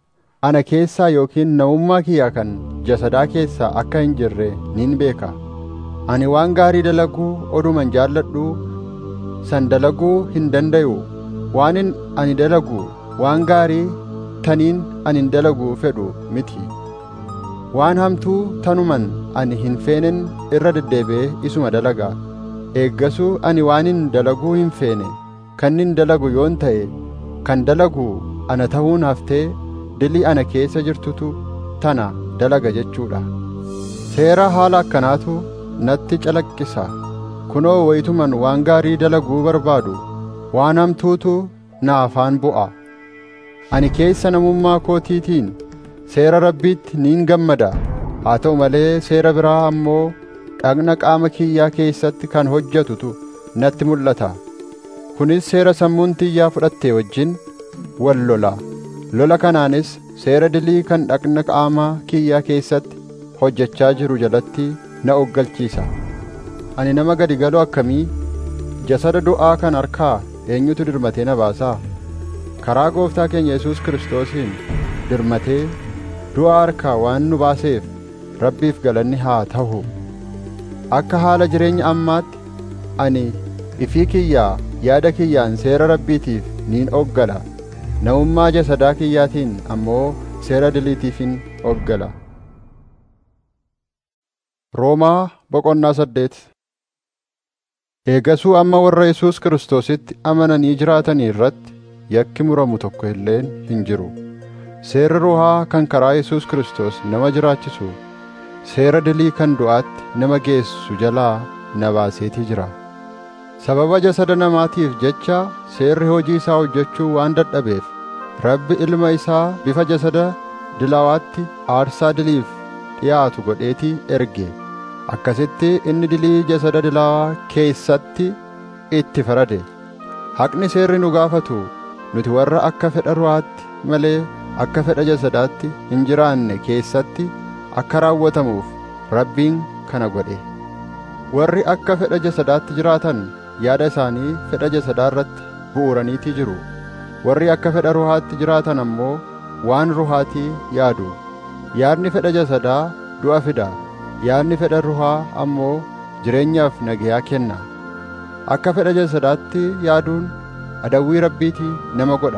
ana keessaa yookiin namummaa kiyyaa kan jasadaa keessaa akka hin jirre nin beeka ani waan gaarii dalaguu oduman jaalladhu san dalaguu hin dandayu waanin ani dalagu waan gaarii taniin ani hin dalagu fedhu miti waan hamtuu tanuman ani hin feenen irra deddeebi'ee isuma dalaga eeggasuu ani waanin dalaguu hin feene kannin dalagu yoon ta'e kan dalagu ana ta'uun haftee dilii ana keessa jirtutu tana dalaga jechuudha seera haala akkanaatu natti calaqqisa kunoo wayituman waan gaarii dalaguu barbaadu waan hamtuutu na afaan bu'a ani keessa namummaa kootiitiin seera rabbiitti niin gammada haa ta'u malee seera biraa ammoo dhagna qaama kiyyaa keessatti kan hojjetutu natti mul'ata kunis seera sammuun tiyyaa fudhatte wajjin wal lola lola kanaanis seera dilii kan dhagna qaama kiyyaa keessatti hojjechaa jiru jalatti na oggalchiisa ani nama gadi galoo akkamii jasada du'aa kan harkaa eenyutu dirmatee na baasaa karaa gooftaa keenya Yesuus Kiristoosiin dirmatee du'a harkaa waan nu baaseef rabbiif galanni haa ta'u akka haala jireenya ammaatti ani ifii kiyyaa yaada kiyyaan seera rabbiitiif niin oggala namummaa jasadaa kiyyaatiin ammoo seera diliitiifin oggala roomaa boqonnaa saddeet eegasuu amma warra Yesuus Kiristoositti amananii jiraatanii irratti yakki muramu tokko illeen hin jiru seerri ruhaa kan karaa Yesuus Kiristoos nama jiraachisu seera dilii kan du'aatti nama geessu jalaa na baaseetii jira sababa jasada namaatiif jecha seerri hojii isaa hojjechuu waan dadhabeef rabbi ilma isaa bifa jasada dilaawaatti aarsaa diliif dhiyaatu godheetii erge akkasitti inni dilii jasada dilaawaa keessatti itti farade haqni seerri nu gaafatu nuti warra akka fedha ruhaatti malee akka fedha jasadaatti hin jiraanne keessatti akka raawwatamuuf rabbiin kana godhe warri akka fedha jasadaatti jiraatan yaada isaanii fedha jasadaa irratti bu'uuraniitii jiru warri akka fedha ruhaatti jiraatan ammoo waan ruhaatii yaadu yaadni fedha jasadaa du'a fida yaadni fedha ruhaa ammoo jireenyaaf nagayaa kenna akka fedha jasadaatti yaaduun adawwii rabbiitii nama godha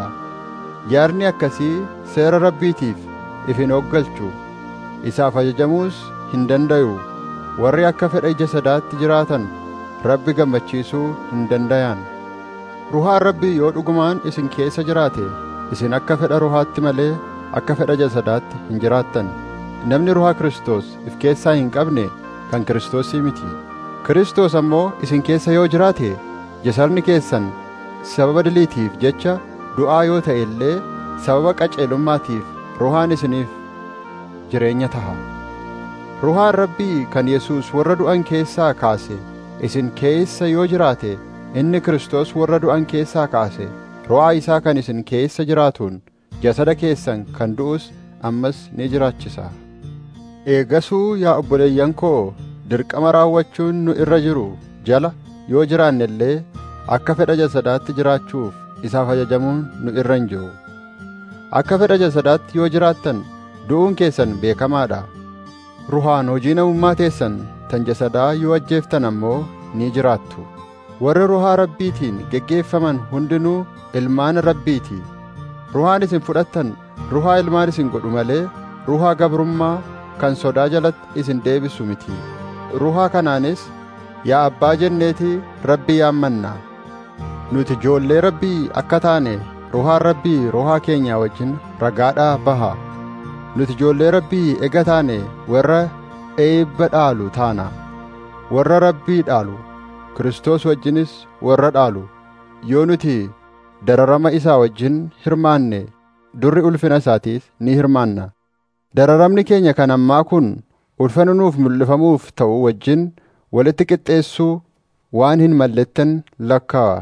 yaadni akkasii seera rabbiitiif if hin oggalchu isaaf ajajamuus hin dandayu warri akka fedha jasadaatti jiraatan rabbi gammachiisuu hin dandayan ruhaan rabbii yoo dhugumaan isin keessa jiraate isin akka fedha ruhaatti malee akka fedha jasadaatti hin jiraattan namni ruhaa Kiristoos if keessaa hin qabne kan Kiristoosii miti Kiristoos ammoo isin keessa yoo jiraate jasarni keessan sababa diliitiif jecha du'aa yoo ta'e illee sababa qaceelummaatiif ruhaan isiniif jireenya taha ruhaan rabbii kan Yesuus warra du'an keessaa kaase isin keessa yoo jiraate inni Kiristoos warra du'an keessaa kaase ruhaa isaa kan isin keessa jiraatuun jasada keessan kan du'us ammas ni jiraachisa eegasuu yaa obboleeyyan koo dirqama raawwachuun nu irra jiru jala yoo jiraanne illee akka fedha jasadaatti jiraachuuf isaaf ajajamuun nu irra hin jiru akka fedha jasadaatti yoo jiraattan du'uun keessan beekamaadha ruhaan hojii namummaa teessan tan jasadaa yoo ajjeeftan ammoo ni jiraattu warri ruhaa rabbiitiin geggeeffaman hundinuu ilmaan rabbiiti ruhaan isin fudhattan ruhaa ilmaan isin godhu malee ruhaa gabrummaa kan sodaa jalatti isin deebisu miti ruhaa kanaanis yaa abbaa jenneetii rabbii yaammanna nuti ijoollee rabbii akka taane ruhaan rabbii ruhaa keenya wajjin ragaadhaa baha nuti ijoollee rabbii ega taane warra eebba dhaalu taana warra rabbii dhaalu Kiristoos wajjinis warra dhaalu yoo nuti dararama isaa wajjin hirmaanne durri ulfina isaatiis ni hirmaanna dararamni keenya kan ammaa kun ulfina nuuf mul'ifamuuf ta'u wajjin walitti qixxeessuu waan hin mallettan lakkaa'a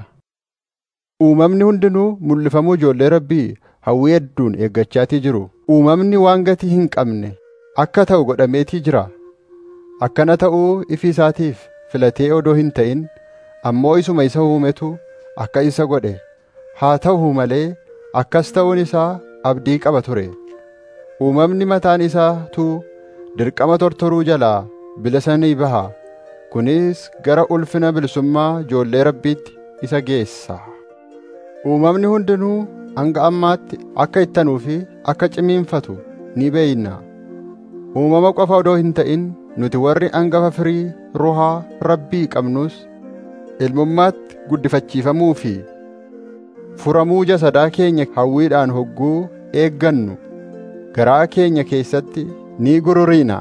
uumamni hundinuu mul'ifamuu ijoollee rabbii hawwii hedduun eeggachaatii jiru uumamni waan gatii hin qabne akka ta'u godhameetii jira akkana ta'uu ifi isaatiif filatee odoo hin ta'in ammoo isuma isa uumetu akka isa godhe haa ta'u malee akkas ta'uun isaa abdii qaba ture uumamni mataan isaatuu dirqama tortoruu jalaa bilisa ni baha kunis gara ulfina bilisummaa ijoollee rabbiitti isa geessa uumamni hundinuu hanga ammaatti akka ittanuu fi akka cimiinfatu ni beeyna uumama qofa odoo hin ta'in nuti warri hangafa firii ruhaa rabbii qabnus ilmummaatti guddifachiifamuu fi furamuu jasadaa keenya hawwiidhaan hogguu eeggannu garaa keenya keessatti ni gururiina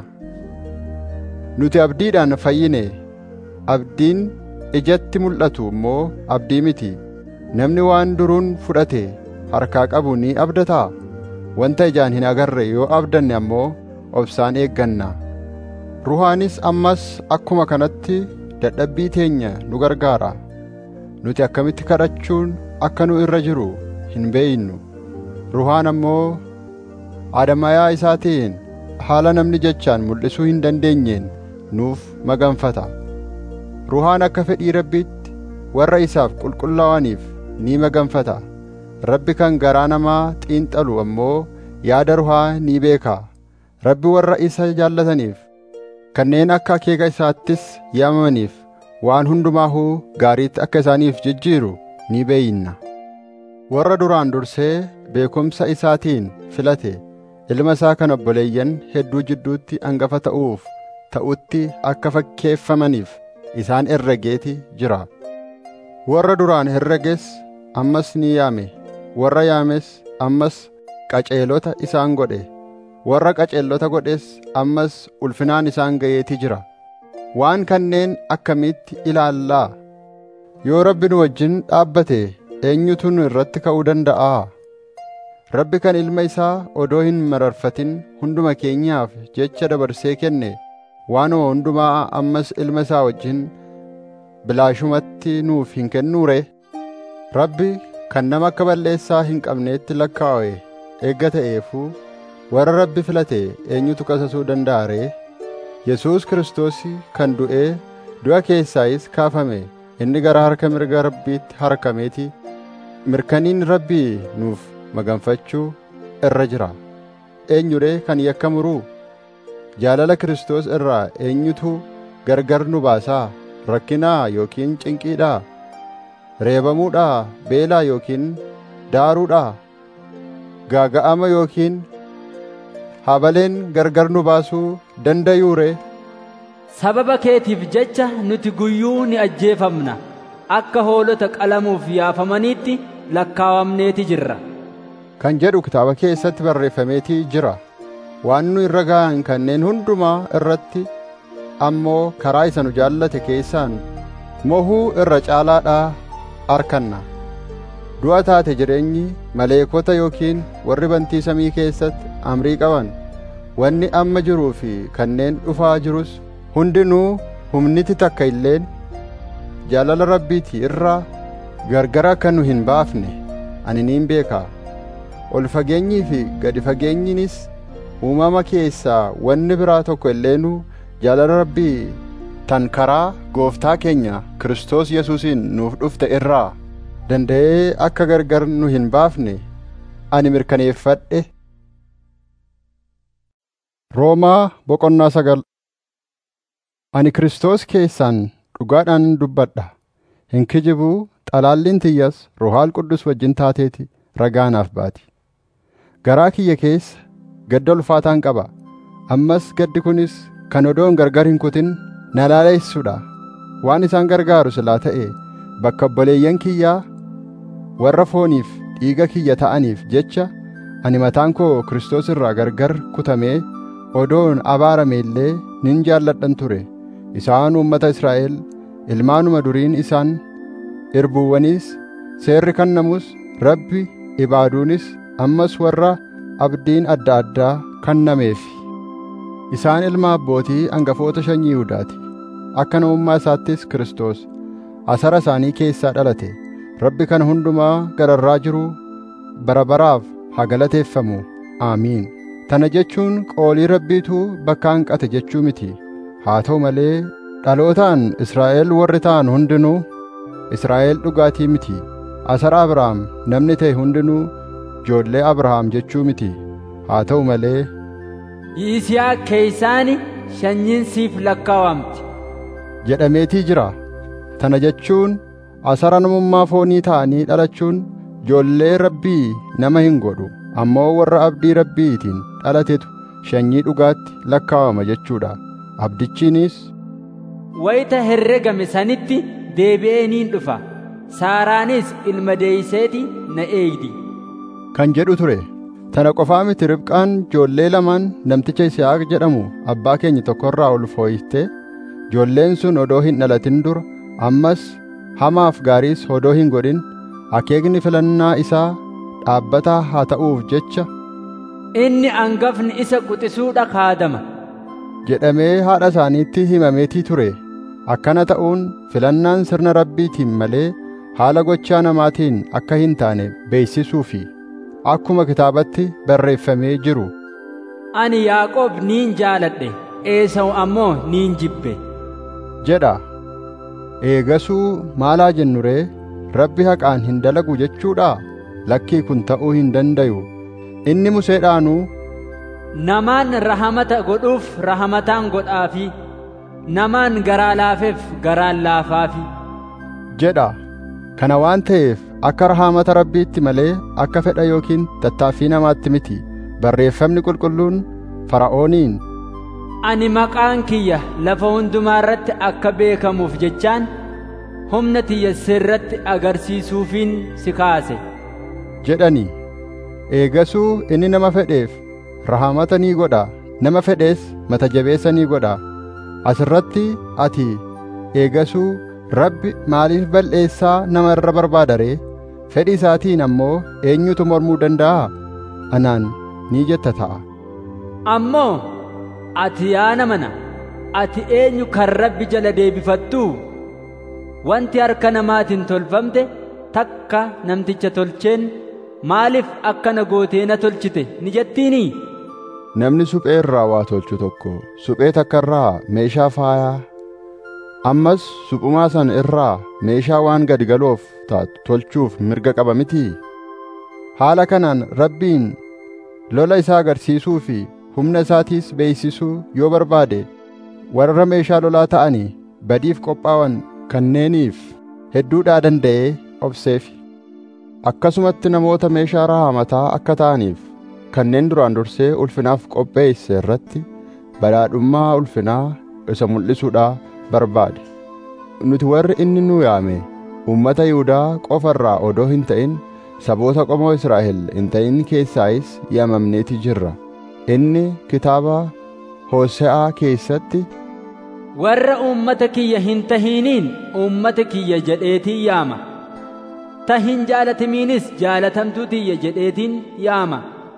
nuti abdiidhaan fayyine abdiin ijatti mul'atu immoo abdii miti namni waan duruun fudhate harkaa qabu ni abdataa wanta ijaan hin agarre yoo abdanne ammoo obsaan eegganna ruhaanis ammas akkuma kanatti dadhabbii teenya nu gargaara nuti akkamitti kadhachuun akka nu irra jiru hin beeynu ruhaan ammoo adamayaa isaatiin haala namni jechaan mul'isuu hin dandeenyeen nuuf maganfata ruhaan akka fedhii rabbiitti warra isaaf qulqullaa'aniif ni maganfata rabbi kan garaa namaa xiinxalu ammoo yaada ruhaa ni beeka rabbi warra isa jaallataniif kanneen akka akeeka isaattis yaamamaniif waan hundumaahuu gaariitti akka isaaniif jijjiiru ni beeyna warra duraan dursee beekumsa isaatiin filate ilma isaa kan obboleeyyan hedduu jidduutti hangafa ta'uuf ta'utti akka fakkeeffamaniif isaan herregeeti jira warra duraan herreges ammas ni yaame warra yaames ammas qaceelota isaan godhe warra qaceellota godhes ammas ulfinaan isaan ga'eeti jira waan kanneen akkamitti ilaallaa yoo rabbi nu wajjin dhaabbate eenyutu nu irratti ka'uu danda'aa rabbi kan ilma isaa odoo hin mararfatin hunduma keenyaaf jecha dabarsee kenne waanuma hundumaa ammas ilma isaa wajjin bilaashumatti nuuf hin kennuure rabbi kan nama akka balleessaa hin qabneetti lakkaa'e eegga ta'eefuu warra rabbi filate eenyutu qasasuu danda'a ree yesuus kiristoos kan du'ee du'a keessaayis kaafame inni gara harka mirga rabbiitti harkameeti mirkaniin rabbii nuuf maganfachuu irra jira eenyuree kan yakka muruu jaalala kiristoos irraa eenyutu gargar nu baasaa rakkinaa yookiin cinqiidhaa reebamuudhaa beelaa yookiin daaruudhaa gaaga'ama yookiin habaleen gargar nu baasuu dandayuure sababa keetiif jecha nuti guyyuu ni ajjeefamna akka hoolota qalamuuf yaafamaniitti lakkaawamneeti jirra kan jedhu kitaaba keessatti barreeffameetii jira waan nu irra ga'an kanneen hundumaa irratti ammoo karaa isa nu jaallate keessaan mohuu irra caalaadhaa arkanna du'a taate jireenyi maleekota yookiin warri bantii samii keessatti amrii qaban wanni amma jiruu fi kanneen dhufaa jirus hundinuu humniti takka illeen jaalala rabbiitii irraa gargar akka nu hin baafne ani niin beekaa ol fageenyii fi gadi fageenyinis uumama keessaa wanni biraa tokko illeenuu jaalala rabbii tan karaa gooftaa keenya Kiristoos Yesuusiin nuuf dhufte irraa danda'ee akka gargar nu hin baafne ani mirkaneeffadhe Roomaa boqonnaa sagal Ani Kiristoos keessaan dhugaadhaan dubbadha hin kijibuu xalaalliin tiyyas Ruhaal Quddus wajjin taateeti ragaanaaf baati garaa kiyya keessa gadda ulfaataan qaba ammas gaddi kunis kan odoon gargar hin kutin na laaleessuudha waan isaan gargaaru silaa ta'e bakka obboleeyyan kiyyaa warra fooniif dhiiga kiyya ta'aniif jecha ani mataan koo Kiristoos irraa gargar kutamee odoon abaarame illee nin jaalladhan ture isaan uummata Israa'el ilmaanuma duriin isaan irbuuwwanis seerri kannamus rabbi ibaaduunis ammas warra abdiin adda addaa kannameef isaan ilma abbootii hangafoota sanyii Yihudaati akka namummaa isaattis Kiristoos asara isaanii keessaa dhalate rabbi kana hundumaa gararraa jiru bara baraaf haa galateeffamu aamiin tana jechuun qoolii rabbiitu bakka hanqate jechuu miti haa ta'u malee dhalootaan Israa'el warri ta'an hundinuu Israa'el dhugaatii miti asara Abrahaam namni ta'e hundinuu ijoollee Abrahaam jechuu miti haa ta'u malee Yisihaaq keeysaani sanyiin siif lakkaawamti jedhameetii jira tana jechuun asara namummaa foonii ta'anii dhalachuun ijoollee rabbii nama hin godhu ammoo warra abdii rabbiitiin dhalatetu sanyii dhugaatti lakkaawama jechuudha abdichiinis wayita herregame sanitti deebi'ee niin dhufa saaraanis ilma deeyseeti na eegdi kan jedhu ture tana qofaa miti ribqaan ijoollee lamaan namticha Yisihaaq jedhamu abbaa keenya tokkorraa ol fooyiste ijoolleen sun odoo hin dhalatin dura ammas hamaaf gaariis odoo hin godhin akeekni filannaa isaa dhaabbataa haa ta'uuf jecha inni angafni isa quxisuudha kaadama jedhamee haadha isaaniitti himameetii ture akkana ta'uun filannaan sirna rabbiitiin malee haala gochaa namaatiin akka hin taane beeksisuu fi akkuma kitaabatti barreeffamee jiru ani yaaqoob niin jaaladhe eesawu ammoo niin jibbe jedha eegasuu maalaa jennu ree rabbi haqaan hin dalagu jechuudhaa lakkii kun ta'uu hin dandayu inni museedhaanuu namaan rahamata godhuuf rahamataan godhaafi namaan garaa laafeef garaan laafaafi jedha kana waan ta'eef akka rahamata rabbiitti malee akka fedha yookiin tattaaffii namaatti miti barreeffamni qulqulluun fara'ooniin ani maqaan kiyya lafa hundumaa irratti akka beekamuuf jechaan humna tiyya sirratti agarsiisuufiin si kaase jedhani eegasuu inni nama fedheef rahamata ni godha nama fedhees mata jabeessa ni godha asirratti ati eegasuu rabbi maaliif bal'eessaa nama irra barbaada ree fedhi isaatiin ammoo eenyutu mormuu danda'a anaan ni jetta ta'a ammoo ati yaa namana ati eenyu kan rabbi jala deebifattu wanti harka namaatiin tolfamte takka namticha tolcheen maaliif akkana gootee na tolchite ni jettiinii namni suphee irraa waa tolchu tokko suphee takka irraa meeshaa faayaa ammas suphumaa san irraa meeshaa waan gadi galoof taatu tolchuuf mirga qaba mitii haala kanaan rabbiin lola isaa agarsiisuu fi humna isaatiis beeksisuu yoo barbaade warra meeshaa lolaa ta'anii badiif qophaa'an kanneeniif hedduudhaa danda'ee obseef akkasumatti namoota meeshaa rahamataa akka ta'aniif kanneen duraan dursee ulfinaaf qopheesse irratti badhaadhummaa ulfinaa isa mul'isuudhaa barbaade nuti warri inni nu yaame uummata Yihudaa qofa irraa odoo hin ta'in saboota qomoo Israa'el hin ta'in keessaayis yaamamneeti jirra inni kitaaba Hoose'aa keessatti warra uummata kiyya hin tahiniin uummata kiyya jedheetii yaama ta hin jaalatamiinis jaalatamtuu tiyya jedheetiin yaama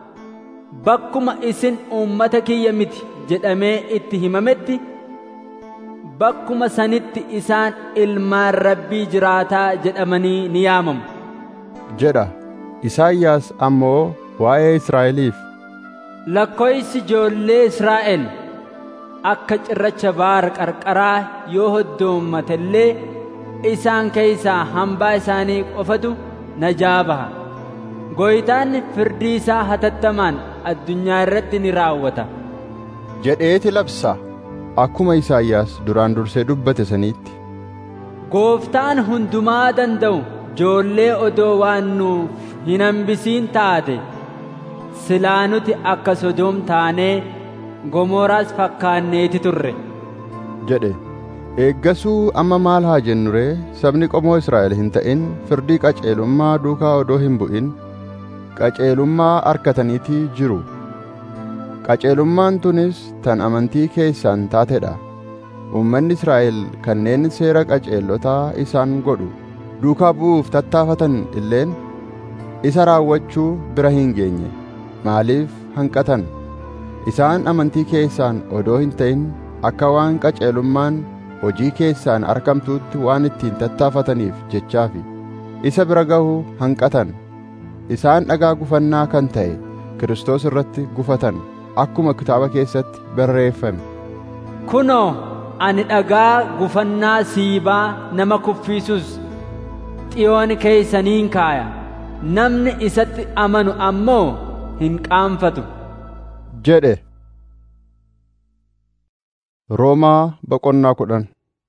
bakkuma isin uummata kiyya miti jedhamee itti himametti bakkuma sanitti isaan ilmaan rabbii jiraataa jedhamanii ni yaamamu jedha Isaayyaas ammoo waa'ee Israa'eliif lakkoofsi ijoollee Israa'el akka cirracha baara qarqaraa yoo hoddoommatellee isaan keessaa hambaa isaanii qofatu najaa baha gooytaan firdii isaa hatattamaan addunyaa irratti ni raawwata jedheeti labsa akkuma Isaayyaas duraan dursee dubbate saniitti gooftaan hundumaa danda'u ijoollee odoo waan nuuf hin hambisiin taate silaa nuti akka sodoom taanee gomoraas fakkaanneeti turre jedhe eeggasuu amma maal haa jennu ree sabni qomoo Israa'el hin ta'in firdii qaceelummaa duukaa odoo hin bu'in qaceelummaa arkataniitii jiru qaceelummaan tunis tan amantii keessaan taatedha uummanni Israa'el kanneen seera qaceelotaa isaan godhu duukaa bu'uuf tattaafatan illeen isa raawwachuu bira hin geenye maaliif hanqatan isaan amantii keessaan odoo hin ta'in akka waan qaceelummaan hojii keessaan argamtuutti waan ittiin tattaafataniif jechaafi isa bira gahuu hanqatan isaan dhagaa gufannaa kan ta'e Kiristoos irratti gufatan akkuma kitaaba keessatti barreeffame kunoo ani dhagaa gufannaa siibaa nama kuffiisus xiyoon keeysaniin kaaya namni isatti amanu ammoo hin qaanfatu jedhe Roomaa boqonnaa kudhan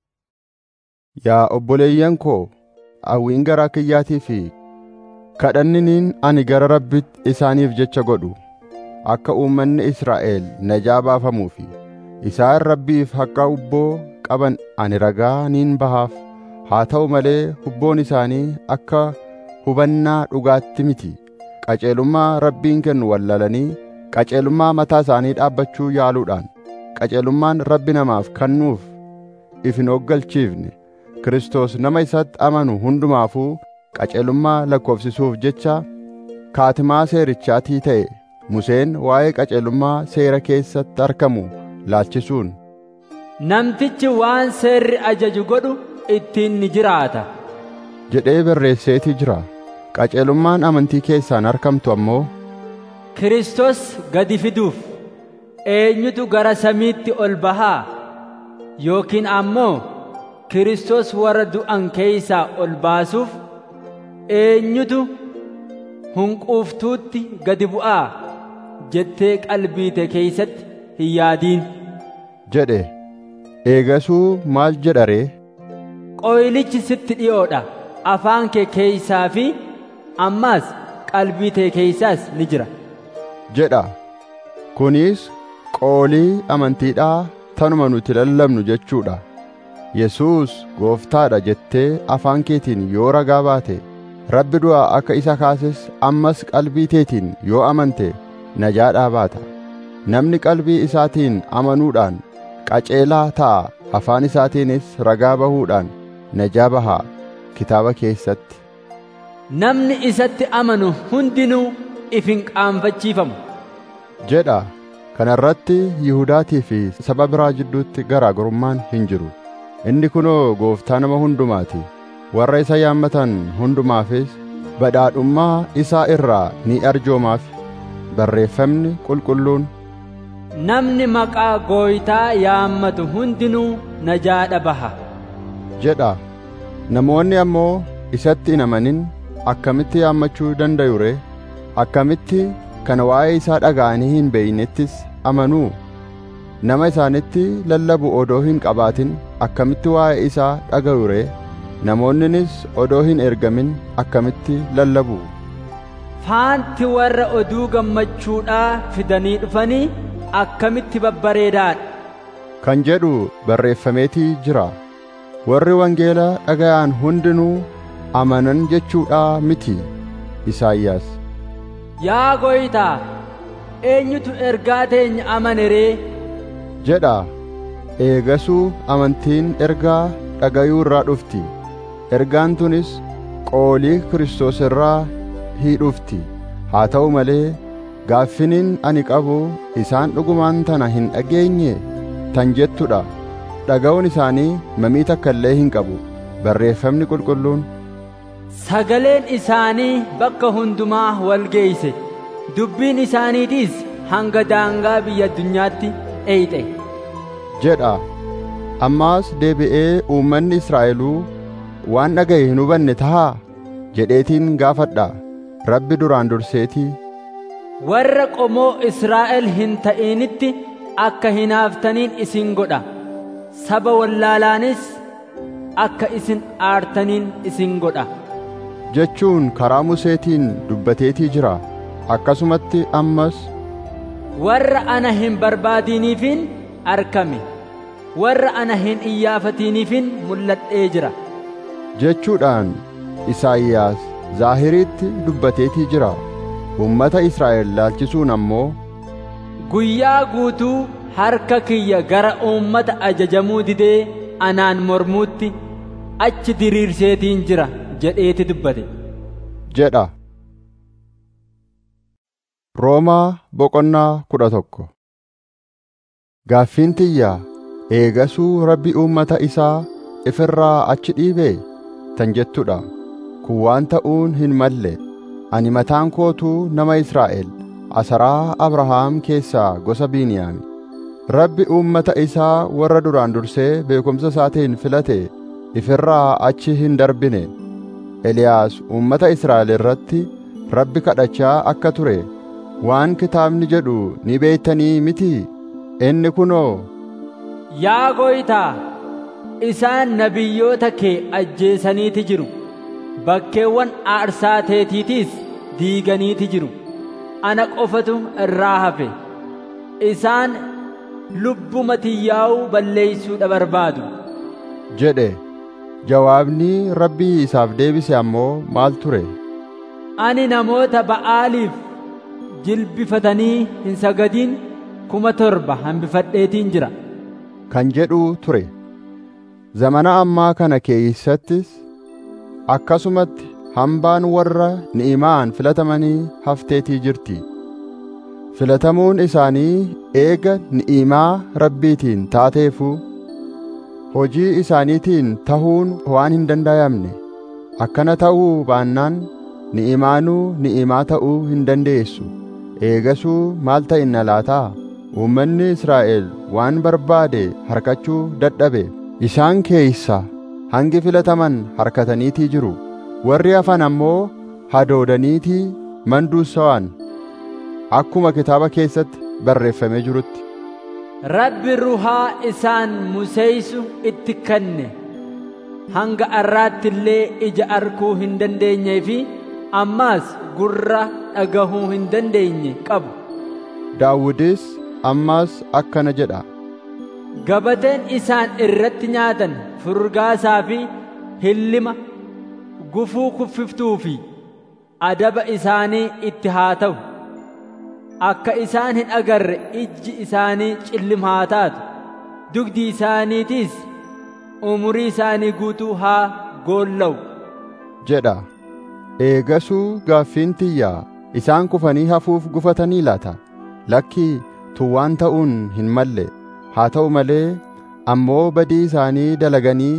Yaa obboleeyyan koo hawwiin garaa kiyyaatii fi kadhanniniin ani gara rabbitti isaaniif jecha godhu akka uummanni Israa'el najaa baafamuu fi isaan rabbiif akka hubboo qaban ani ragaa niin bahaaf haa ta'u malee hubboon isaanii akka hubannaa dhugaatti miti qajeelummaa rabbiin kennu wallaalanii qajeelummaa mataa isaanii dhaabbachuu yaaluudhaan qajeelummaan rabbi namaaf kennuuf if hin oggalchiifne Kiristoos nama isatti amanu hundumaafuu qajeelummaa lakkoofsisuuf jecha kaatimaa seerichaatii ta'e Museen waa'ee qajeelummaa seera keessatti argamu laalchisuun Namtichi waan seerri ajaju godhu ittiin ni jiraata. jedhee barreesseetii jira. Qajeelummaan amantii keessaan argamtu ammoo Kiristoos gadi fiduuf eenyutu gara samiitti ol bahaa yookiin ammoo Kiristoos warra du'an keeysaa ol baasuuf eenyutu hunquuftuutti gadi bu'aa jettee qalbiite keeysatti hin yaadiin. jedhe eegasuu maal jedha ree Qoylichi sitti dhi'oodha afaan kee keeysaa fi ammaas qalbii tee keeysaas ni jira. jedha kunis qoolii amantiidhaa tanuma nuti lallabnu jechuudha Yesuus gooftaadha jettee afaan keetiin yoo ragaa baate rabbi du'aa akka isa kaases ammas qalbii teetiin yoo amante najaadhaa baata namni qalbii isaatiin amanuudhaan qaceelaa ta'a afaan isaatiinis ragaa bahuudhaan najaa bahaa kitaaba keessatti Namni isatti amanu hundinuu if hin qaanfachiifamu. jedha kana irratti Yihudaatii fi saba biraa jidduutti garaagarummaan hin jiru inni kunoo gooftaa nama hundumaati warra isa yaammatan hundumaafis badhaadhummaa isaa irraa ni arjoomaaf barreeffamni qulqulluun Namni maqaa gooytaa yaammatu hundinuu najaadha baha. jedha namoonni ammoo isatti hin amanin akkamitti yaammachuu dandayu ree akkamitti kana waa'ee isaa dhaga'anii hin beeynettis amanuu nama isaanitti lallabu odoo hin qabaatin akkamitti waa'ee isaa dhaga'u ree namoonninis odoo hin ergamin akkamitti lallabu Faanti warra oduu gammachuudhaa fidanii dhufanii akkamitti babbareedaadha. kan jedhu barreeffameetii jira warri wangeela dhaga'an hundinuu amanan jechuudhaa miti Isaayyaas Yaa gooytaa eenyutu ergaa teenya amane ree? jedha eegasuu amantiin ergaa dhagayuu irraa dhufti ergaan tunis qoolii Kiristoos irraa hii dhufti haa ta'u malee gaaffiniin ani qabu isaan dhugumaan tana hin dhageenye tan jettudha dhaga'uun isaanii mamii takka illee hin qabu barreeffamni qulqulluun Sagaleen isaanii bakka hundumaa wal geeyse dubbiin isaaniitiis hanga daangaa biyya addunyaatti eeyxe. jedha ammaas deebi'ee uummanni Israa'eluu waan dhaga'e hin hubanne tahaa jedheetiin gaafadha rabbi duraan durseetii Warra qomoo Israa'el hin ta'initti akka hinaaftaniin isin godha. Saba wallaalaanis akka isin aartaniin isin godha. jechuun karaa Museetiin dubbateetii jira akkasumatti ammas Warra ana hin barbaadiniifin argame. Warra ana hin iyyaafatiniifin mul'adhee jira. jechuudhaan Isaayyaas zaahiriitti dubbateetii jira ummata Israa'el laalchisuun ammoo Guyyaa guutuu harka kiyya gara uummata ajajamuu didee anaan mormuutti achi diriirseetiin jira jedheeti dubbate. jedha Roomaa boqonnaa kudha tokko Gaaffiin tiyya eegasuu rabbi uummata isaa ifirraa achi dhiibee tan jettudha kun waan ta'uun hin malle ani mataan kootuu nama Israa'el asaraa Abrahaam keessaa gosa Biiniyaami Rabbi uummata isaa warra duraan dursee beekumsa isaatiin filate ifirraa achi hin darbine Eliyaas uummata Israa'el irratti Rabbi kadhachaa akka ture waan kitaabni jedhu ni beektanii mitii inni kunoo Yaa gooytaa isaan nabiyyoota kee ajjeesaniiti jiru bakkeewwan aarsaa teetiitiis diiganiiti jiru ana qofatu irraa hafe isaan lubbuma tiyyaa'uu balleeysuudha barbaadu jedhe jawaabni rabbii isaaf deebise ammoo maal ture ani namoota ba'aaliif jilbifatanii hin sagadin kuma torba hambifadheetiin jira kan jedhu ture zamana ammaa kana keeysattis akkasumatti hambaan warra ni'imaan filatamanii hafteetii jirti filatamuun isaanii eega ni'imaa rabbiitiin taateefuu hojii isaaniitiin tahuun waan hin danda'amne akkana ta'uu baannaan ni'imaanuu ni'imaa ta'uu hin dandeessu eegasuu maal ta'inna laataa uummanni Israa'el waan barbaade harkachuu dadhabe isaan keeysa hangi filataman harkataniitii jiru warri hafan ammoo hadoodaniitii manduusawaan akkuma kitaaba keessatti barreeffamee jirutti Rabbi ruhaa isaan museeysu itti kenne hanga arraatti illee ija arkuu hin dandeenyee fi ammaas gurra dhagahuu hin dandeenye qabu. Daawudis ammaas akkana jedha. Gabateen isaan irratti nyaatan furgaasaa fi hillima gufuu kuffiftuu fi adaba isaanii itti haa ta'u. akka isaan hin agarre ijji isaanii cillim haa taatu dugdi isaaniitiis umurii isaanii guutuu haa goollawu jedha eegasuu gaaffiin tiyyaa isaan kufanii hafuuf gufatanii laata lakkii tuwwaan ta'uun hin malle haa ta'u malee ammoo badii isaanii dalaganii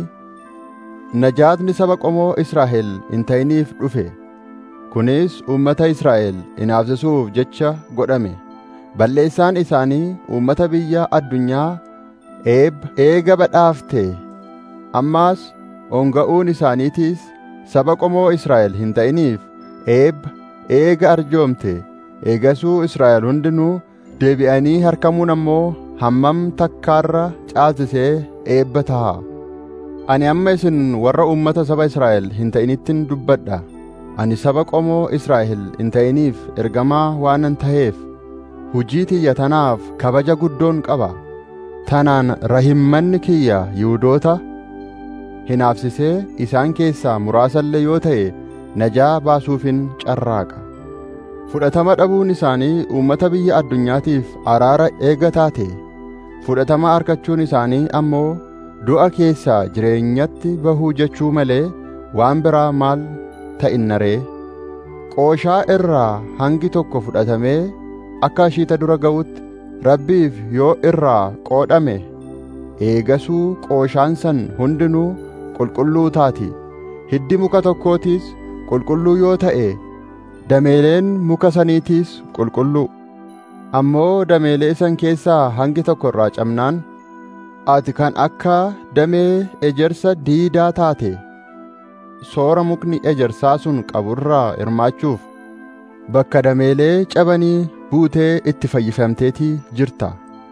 najaatni saba qomoo Israa'el hin ta'iniif dhufe kunis uummata Israa'el inaafsisuuf jecha godhame balleessaan isaanii uummata biyya addunyaa eeb eega badhaafte ammaas onga'uun isaaniitiis saba qomoo Israa'el hin ta'iniif eeb eega arjoomte eegasuu Israa'el hundinuu deebi'anii harkamuun ammoo hammam takkaarra caalchisee eebba taha ani amma isin warra uummata saba Israa'el hin ta'inittin dubbadha ani saba qomoo Israa'el hin ta'iniif ergamaa waanan taheef hujii tiyya tanaaf kabaja guddoon qaba tanaan rahimmanni kiyya yihudoota hinaafsisee isaan keessaa muraasallee yoo ta'e najaa baasuufin carraaqa fudhatama dhabuun isaanii uummata biyya addunyaatiif araara eega taate fudhatama argachuun isaanii ammoo du'a keessaa jireenyatti bahuu jechuu malee waan biraa maal ta'inna ree qooshaa irraa hangi tokko fudhatamee akka ashiita dura ga'utti rabbiif yoo irraa qoodame eegasuu qooshaan san hundinuu qulqulluu taati hiddi muka tokkootiis qulqulluu yoo ta'e dameeleen muka saniitiis qulqulluu ammoo dameelee san keessaa hangi tokko irraa cabnaan ati kan akka damee ejersa diidaa taate soora mukni ejersaa sun qaburraa hirmaachuuf bakka dameelee cabanii buutee itti fayyifamteetii jirta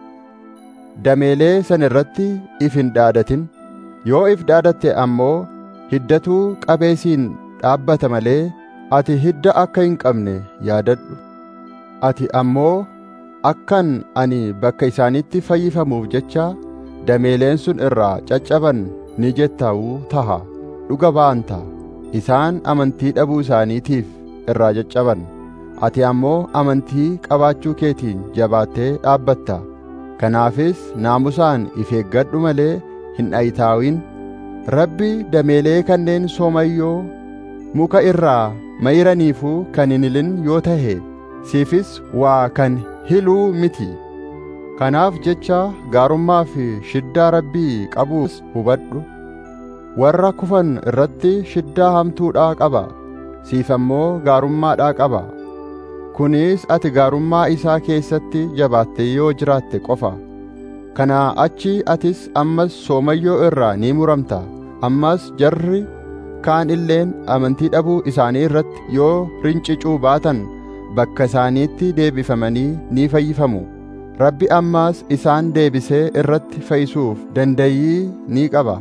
dameelee san irratti if hin dhaadatin yoo if dhaadatte ammoo hiddatuu qabeesiin dhaabbata malee ati hidda akka hin qabne yaadadhu ati ammoo akkan ani bakka isaanitti fayyifamuuf jecha dameeleen sun irraa caccaban ni jettaa'uu taha dhuga baanta isaan amantii dhabuu isaaniitiif irraa caccaban ati ammoo amantii qabaachuu keetiin jabaattee dhaabbatta kanaafis naamusaan if eeggadhu malee hin dhayitaawin rabbi dameelee kanneen soomayyoo muka irraa mayraniifuu kan hin hilin yoo tahe siifis waa kan hiluu miti kanaaf jecha gaarummaa fi shiddaa rabbii qabuus hubadhu warra kufan irratti shiddaa hamtuudhaa qaba siif ammoo gaarummaadhaa qaba kunis ati gaarummaa isaa keessatti jabaatte yoo jiraatte qofa kanaa achi atis ammas soomayyoo irraa ni muramta ammas jarri kaan illeen amantii dhabuu isaanii irratti yoo rincicuu baatan bakka isaaniitti deebifamanii ni fayyifamu rabbi ammaas isaan deebisee irratti fayyisuuf dandayii ni qaba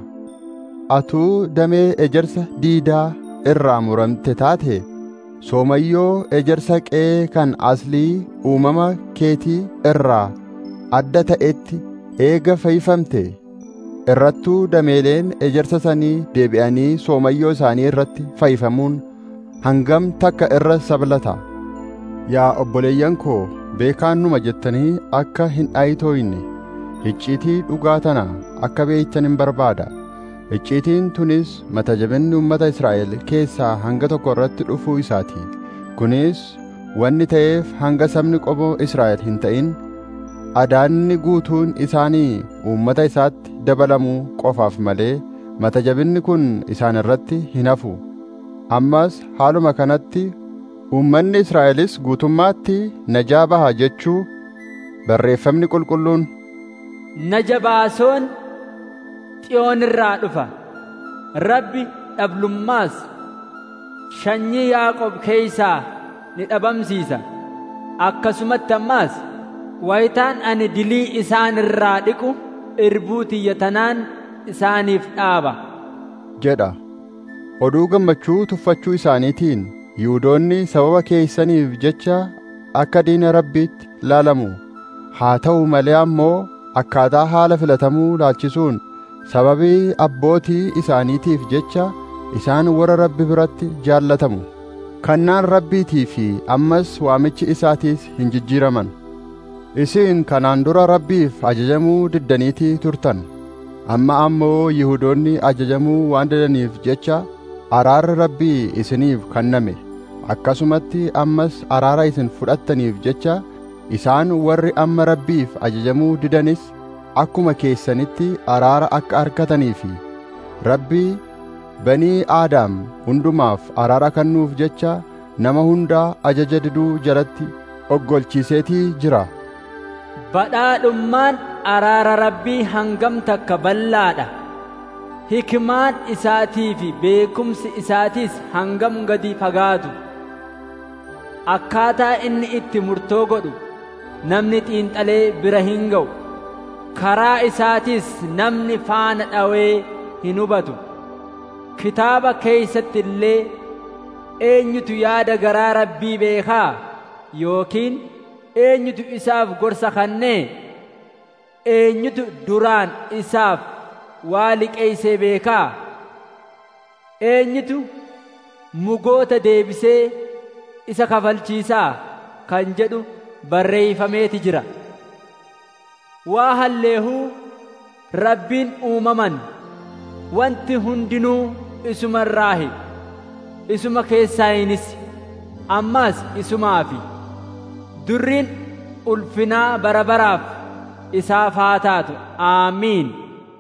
atuu damee ejersa diidaa irraa muramte taate soomayyoo ejersa qee kan aslii uumama keetii irraa adda ta'etti eega fayyifamte irrattuu dameeleen ejersa sanii deebi'anii soomayyoo isaanii irratti fayyifamuun hangam takka irra sablata yaa obboleeyyan koo beekaannuma jettanii akka hin dhaayitooyne icciitii dhugaa tana akka beeytan hin barbaada icciitiin tunis mata jabinni uummata Israa'el keessaa hanga tokko irratti dhufuu isaati kunis wanni ta'eef hanga sabni qomoo Israa'el hin ta'in adaanni guutuun isaanii uummata isaatti dabalamuu qofaaf malee mata jabinni kun isaan irratti hin hafu ammas haaluma kanatti uummanni Israa'elis guutummaatti najaa baha jechuu barreeffamni qulqulluun Najabaasoon xiyoon irraa dhufa rabbi dhablummaas sanyii yaaqob keeysaa ni dhabamsiisa akkasumatti ammaas wayitaan ani dilii isaan irraa dhiqu irbuu tiyyatanaan isaaniif dhaaba jedha oduu gammachuu tuffachuu isaaniitiin yihuudoonni sababa keeysaniif jecha akka diina rabbiitti laalamu haa ta'u malee ammoo akkaataa haala filatamuu laalchisuun sababii abbootii isaaniitiif jecha isaan warra rabbi biratti jaallatamu kannaan rabbiitii fi ammas waamichi isaatiis hin jijjiiraman isin kanaan dura rabbiif ajajamuu diddaniitii turtan amma ammoo yihudoonni ajajamuu waan didaniif jecha araarri rabbii isiniif kenname akkasumatti ammas araara isin fudhattaniif jecha isaan warri amma rabbiif ajajamuu didanis akkuma keessanitti araara akka argatanii fi rabbii banii aadaam hundumaaf araara kennuuf jecha nama hundaa ajaja diduu jalatti oggolchiiseetii jira badhaadhummaan araara rabbii hangam takka bal'aadha hikmaan isaatii fi beekumsi isaatiis hangam gadi fagaatu akkaataa inni itti murtoo godhu namni xiinxalee bira hin ga'u karaa isaatiis namni faana dhawee hin hubatu kitaaba keeysatti illee eenyutu yaada garaa rabbii beekaa yookiin eenyutu isaaf gorsa kennee eenyutu duraan isaaf waa liqeeysee beekaa eenyutu mugoota deebisee isa kafalchiisaa kan jedhu barreeyfameeti jira waa halleehuu rabbiin uumaman wanti hundinuu isuma irraahi isuma keessaayinis ammaas isumaafi durriin ulfinaa bara baraaf isaaf haa taatu aamiin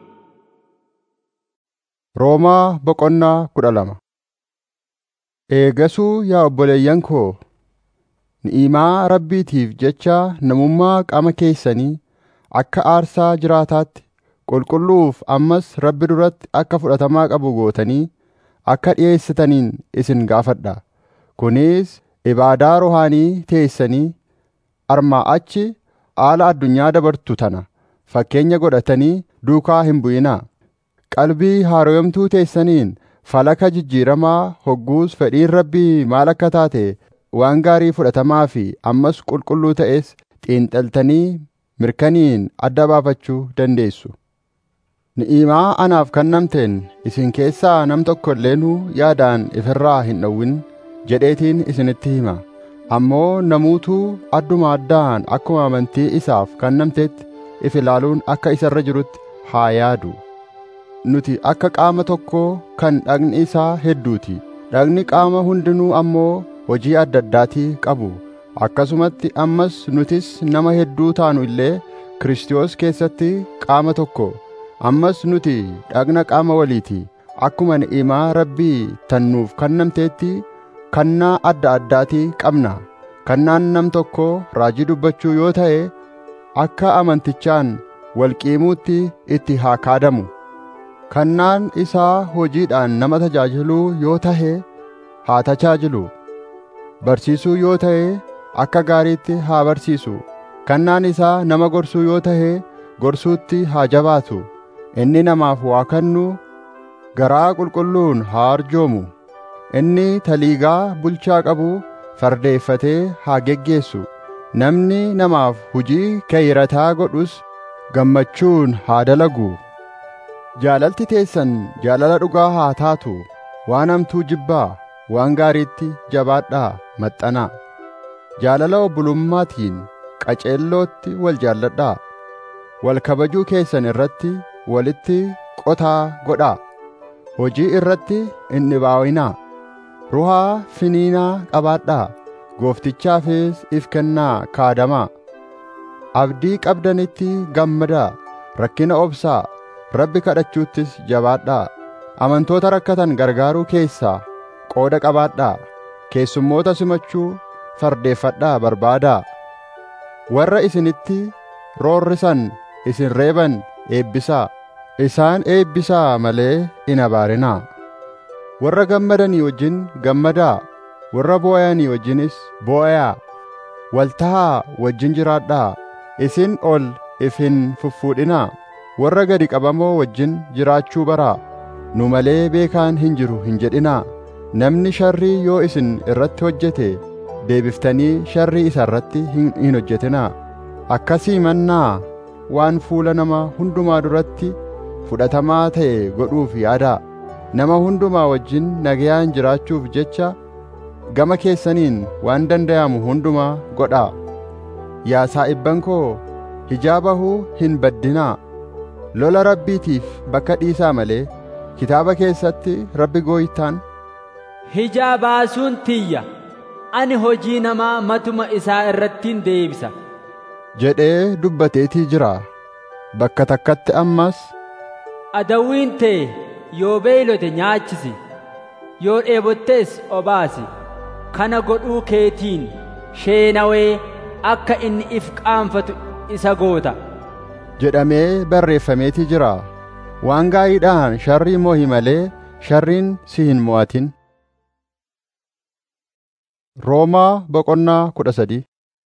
Roomaa boqonnaa kudha lama Eegasuu yaa obboleeyyan koo ni'imaa rabbiitiif jecha namummaa qaama keessanii akka aarsaa jiraataatti qulqulluuf ammas rabbi duratti akka fudhatamaa qabu gootanii akka dhi'eessitaniin isin gaafadha kunis ibaadaa rohaanii teessanii armaa achi haala addunyaa dabartu tana fakkeenya godhatanii duukaa hin bu'inaa qalbii haaromtuu teessaniin falaka jijjiiramaa hogguus fedhiin rabbii maal akka taate waan gaarii fudhatamaa fi ammas qulqulluu ta'es xiinxaltanii mirkaniin adda baafachuu dandeessu. Ni'imaa anaaf kennamteen isin keessaa nam tokko illeenuu yaadaan ifirraa hin dhowwin jedheetiin isinitti hima. Ammoo namuutuu adduma addaan akkuma amantii isaaf kennamteetti if ilaaluun akka isarra jirutti haa yaadu. Nuti akka qaama tokkoo kan dhagni isaa hedduuti. Dhagni qaama hundinuu ammoo hojii adda addaatii qabu. Akkasumatti ammas nutis nama hedduu taanu illee Kiristoos keessatti qaama tokko. Ammas nuti dhagna qaama waliiti. Akkuma ni'imaa rabbii tannuuf kennamteetti kannaa adda addaatii qabna. Kannaan nam tokko raajii dubbachuu yoo ta'e akka amantichaan walqiimuutti itti haa kaadamu. Kannaan isaa hojiidhaan nama tajaajiluu yoo tahe haa tajaajilu. Barsiisuu yoo ta'e akka gaariitti haa barsiisu kannaan isaa nama gorsuu yoo ta'e gorsuutti haa jabaatu inni namaaf waa kennuu garaa qulqulluun haa arjoomu inni taliigaa bulchaa qabu fardeeffatee haa geggeessu namni namaaf hujii keeyrataa godhus gammachuun haa dalagu jaalalti teessan jaalala dhugaa haa taatu waan hamtuu jibbaa waan gaariitti jabaadhaa maxxanaa jaalala obbulummaatiin qaceellootti wal jaalladhaa wal kabajuu keessan irratti walitti qotaa godhaa hojii irratti hin dhibaawinaa ruhaa finiinaa qabaadhaa gooftichaafis if kennaa kaadamaa abdii qabdanitti gammadaa rakkina obsaa rabbi kadhachuuttis jabaadhaa amantoota rakkatan gargaaruu keessaa qooda qabaadhaa keessummoota simachuu fardeeffadhaa barbaadaa warra isinitti roorrisan isin reeban eebbisaa isaan eebbisaa malee hin abaarinaa warra gammadanii wajjin gammadaa warra boo'anii wajjinis boo'aa waltahaa wajjin jiraadhaa isin ol if hin fuffuudhinaa warra gadi qabamoo wajjin jiraachuu baraa nu malee beekaan hin jiru hin jedhinaa namni sharrii yoo isin irratti hojjete deebiftanii sharrii isa irratti hin hojjetinaa akkasii mannaa waan fuula nama hundumaa duratti fudhatamaa ta'e godhuuf yaadaa nama hundumaa wajjin nagayaan jiraachuuf jecha gama keessaniin waan dandayamu hundumaa godhaa yaa saa'ibban koo hijaabahuu hin baddinaa lola rabbiitiif bakka dhiisaa malee kitaaba keessatti rabbi gooytaan hijaa baasuun tiyya ani hojii namaa matuma isaa irrattiin deebisa jedhee dubbateetii jira bakka takkatti ammas adawwiin tee yoo beeylote nyaachisi yoo dheebottees obaasi kana godhuu keetiin sheenawee akka inni if qaanfatu isa goota jedhamee barreeffameetii jira waan gaariidhaan sharrii mo'i malee sharriin si hin mo'atin roomaa boqonnaa kudha sadii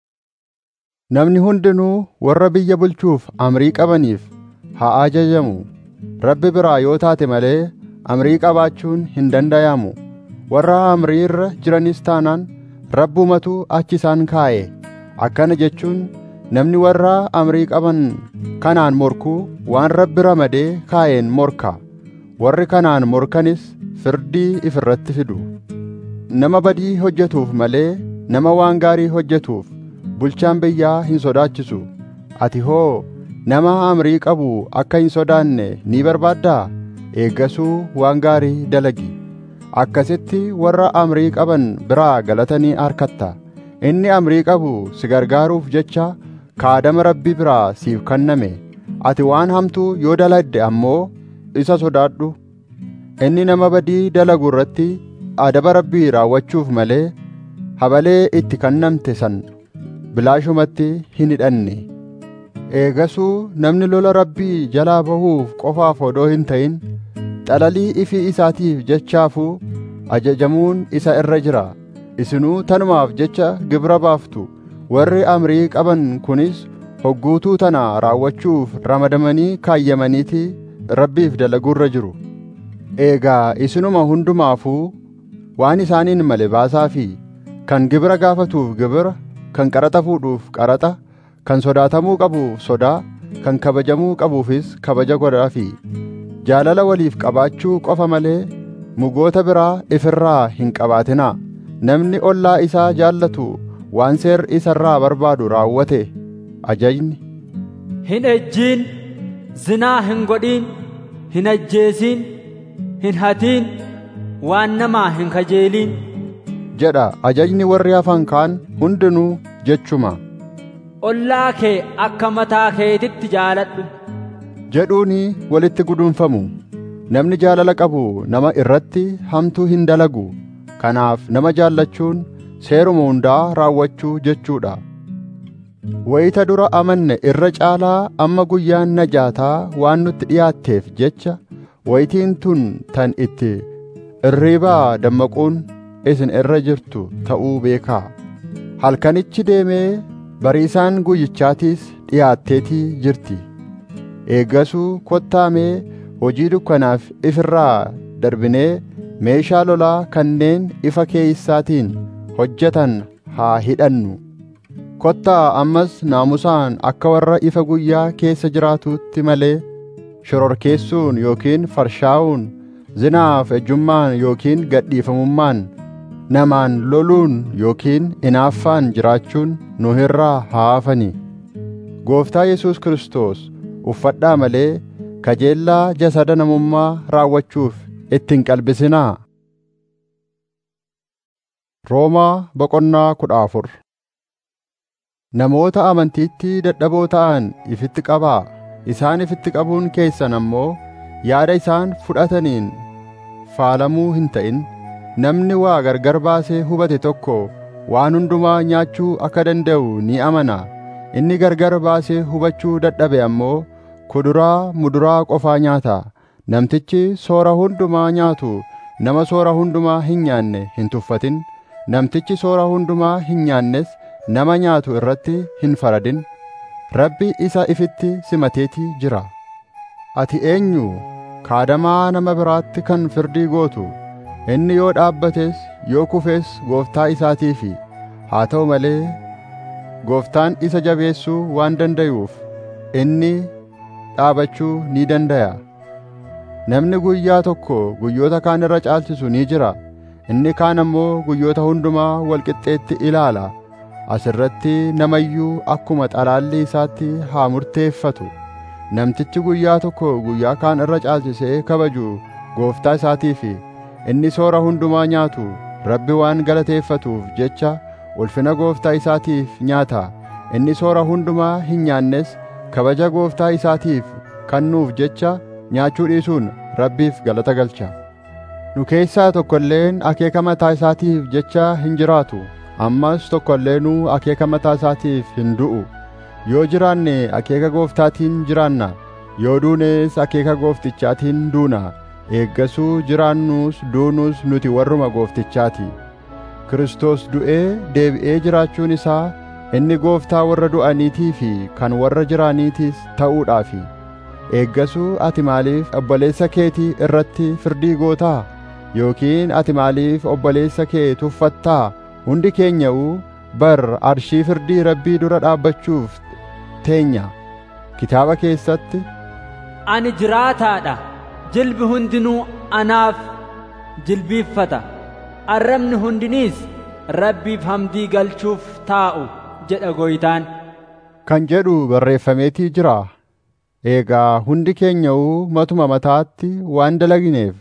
namni hundinuu warra biyya bulchuuf amrii qabaniif haa ajajamu rabbi biraa yoo taate malee amrii qabaachuun hin dandayamu warra amrii irra jiranis taanaan rabbumatu achi isaan kaa'e akkana jechuun namni warra amrii qaban kanaan morkuu waan rabbi ramadee kaa'een morka warri kanaan morkanis firdii ifirratti fidu nama badii hojjetuuf malee nama waan gaarii hojjetuuf bulchaan biyyaa hin sodaachisu ati hoo nama amrii qabu akka hin sodaanne ni barbaaddaa eeggasuu waan gaarii dalagi akkasitti warra amrii qaban biraa galata ni argatta inni amrii qabu si gargaaruuf jecha kaadama rabbii biraa siif kenname ati waan hamtuu yoo dalagde ammoo isa sodaadhu inni nama badii dalagu irratti adaba rabbii raawwachuuf malee habalee itti kennamte san bilaashumatti hin hidhanne eegasuu namni lola rabbii jalaa bahuuf qofaaf odoo hin ta'in xalalii ifii isaatiif jechaafuu ajajamuun isa irra jira isinuu tanumaaf jecha gibira baaftu warri amrii qaban kunis hogguutuu tana raawwachuuf ramadamanii kaayyamaniiti rabbiif dalaguurra jiru eegaa isinuma hundumaafuu waan isaaniin male baasaa fi kan gibira gaafatuuf gibira kan qaraxa fuudhuuf qaraxa kan sodaatamuu qabuuf sodaa kan kabajamuu qabuufis kabaja godhaafi jaalala waliif qabaachuu qofa malee mugoota biraa ifirraa hin qabaatinaa namni ollaa isaa jaallatu waan seer isarraa barbaadu raawwate ajajni hin ejjiin zinaa hin godhiin hin ajjeesiin hin hatiin waan namaa hin kajeeliin jedha ajajni warri hafan kaan hundinuu jechuma ollaa kee akka mataa keetitti jaaladhu jedhuuni walitti gudunfamu namni jaalala qabu nama irratti hamtuu hin dalagu kanaaf nama jaallachuun seeruma hundaa raawwachuu jechuudha wayita dura amanne irra caalaa amma guyyaan najaataa waan nutti dhiyaatteef jecha wayitiin tun tan itti irriibaa dammaquun isin irra jirtu ta'uu beekaa halkanichi deemee bariisaan guyyichaatiis dhiyaatteetii jirti eeggasuu kottaamee hojii dukkanaaf ifirraa darbinee meeshaa lolaa kanneen ifa keeysaatiin hojjetan haa hidhannu kottaa ammas naamusaan akka warra ifa guyyaa keessa jiraatuutti malee shororkeessuun yookiin farshaa'uun zinaaf ejjummaan yookiin gadhiifamummaan namaan loluun yookiin inaaffaan jiraachuun nu irraa haa hafani gooftaa yesus kristos uffadhaa malee kajeellaa jasada namummaa raawwachuuf ittiin qalbisinaa roomaa boqonnaa kudha afur namoota amantiitti dadhaboo ta'an ifitti qabaa isaan ifitti qabuun keessan ammoo yaada isaan fudhataniin faalamuu hin ta'in namni waa gargar baasee hubate tokko waan hundumaa nyaachuu akka danda'u ni amana inni gargar baasee hubachuu dadhabe ammoo kuduraa muduraa qofaa nyaata namtichi soora hundumaa nyaatu nama soora hundumaa hin nyaanne hin tuffatin namtichi soora hundumaa hin nyaannes nama nyaatu irratti hin faradin rabbi isa ifitti simateetii jira ati eenyu kaadamaa nama biraatti kan firdii gootu inni yoo dhaabbates yoo kufes gooftaa isaatiifi haa ta'u malee gooftaan isa jabeessuu waan danda'uuf inni dhaabachuu ni danda'a namni guyyaa tokko guyyoota kaan irra caalchisu ni jira inni kaan ammoo guyyoota hundumaa walqixxeetti ilaala asirratti namayyuu akkuma xalaalli isaatti haa murteeffatu namtichi guyyaa tokko guyyaa kaan irra caalchisee kabaju gooftaa isaatiifi inni soora hundumaa nyaatu rabbi waan galateeffatuuf jecha ulfina gooftaa isaatiif nyaata inni soora hundumaa hin nyaannes kabaja gooftaa isaatiif kannuuf jecha nyaachuu dhiisuun rabbiif galata galcha nu keessaa tokko illeen akeeka mataa isaatiif jecha hin jiraatu ammas tokko illeenuu akeeka mataa isaatiif hin du'u yoo jiraanne akeeka gooftaatiin jiraanna yoo duunes akeeka gooftichaatiin duuna eeggasuu jiraannuus duunuus nuti warruma gooftichaati Kiristoos du'ee deebi'ee jiraachuun isaa inni gooftaa warra du'aniitii fi kan warra jiraaniitiis ta'uudhaafi eeggasuu ati maaliif obboleessa keetii irratti firdii gootaa yookiin ati maaliif obboleessa kee tuffattaa hundi keenya'uu bar arshii firdii rabbii dura dhaabbachuuf teenya kitaaba keessatti ani jiraataadha jilbi hundinuu anaaf jilbiiffata arrabni hundiniis rabbiif hamdii galchuuf taa'u jedha gooytaan kan jedhu barreeffameetii jira eegaa hundi keenya'uu matuma mataatti waan dalagineef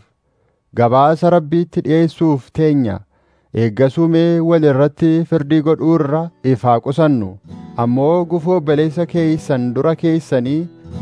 gabaasa rabbiitti dhi'eessuuf teenya eeggasuu mee wal irratti firdii godhuu irra if haa qusannu ammoo gufuu obboleessa keeysan dura keeysanii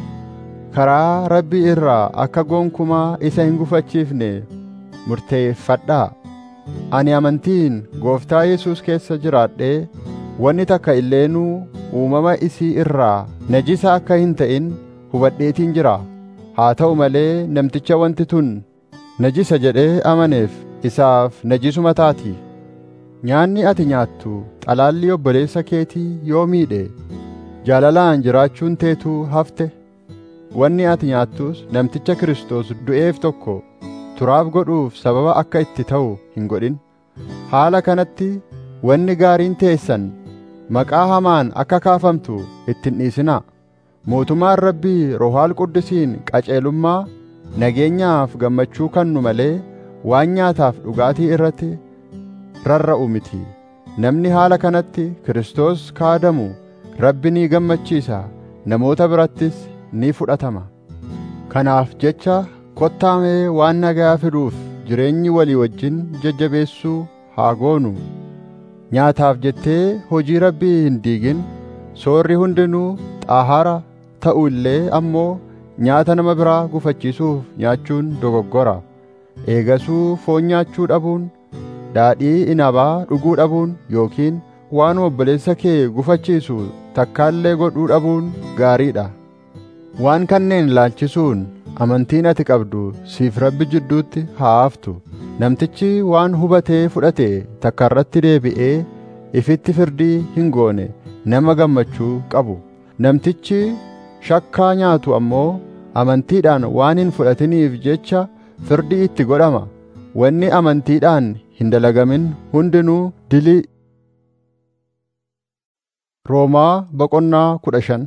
karaa rabbii irraa akka gonkumaa isa hin gufachiifne murteeffadhaa ani amantiin gooftaa yesus keessa jiraadhee wanni takka illeenuu uumama isii irraa najisa akka hin ta'in hubadheetiin jira haa ta'u malee namticha wanti tun najisa jedhee amaneef isaaf najisuma taati nyaanni ati nyaattu xalaalli obboleessa keetii yoo miidhe jaalalaan jiraachuun teetuu hafte wanni ati nyaattus namticha Kiristoos du'eef tokko turaaf godhuuf sababa akka itti ta'u hin godhin haala kanatti wanni gaariin teessan maqaa hamaan akka kaafamtu ittin dhiisinaa mootummaan rabbii rohaal quddisiin qaceelummaa nageenyaaf gammachuu kannu malee waan nyaataaf dhugaatii irratti rarra'u miti namni haala kanatti Kiristoos kaadamu rabbi ni gammachiisa namoota birattis ni fudhatama kanaaf jecha kottaamee waan nagaa fiduuf jireenyi walii wajjin jajjabeessuu haa goonu nyaataaf jettee hojii rabbii hin diigin soorri hundinuu xaahara ta'u illee ammoo nyaata nama biraa gufachiisuuf nyaachuun dogoggora eegasuu foon nyaachuu dhabuun daadhii inabaa dhuguu dhabuun yookiin waan obboleessa kee gufachiisu takkaallee godhuu dhabuun gaariidha waan kanneen laalchisuun amantiin ati qabdu siif rabbi jidduutti haa haftu namtichi waan hubatee fudhate takka irratti deebi'ee ifitti firdii hin goone nama gammachuu qabu namtichi shakkaa nyaatu ammoo amantiidhaan waan hin fudhatiniif jecha firdii itti godhama wanni amantiidhaan hin dalagamin hundinuu dilii Roomaa boqonnaa kudha shan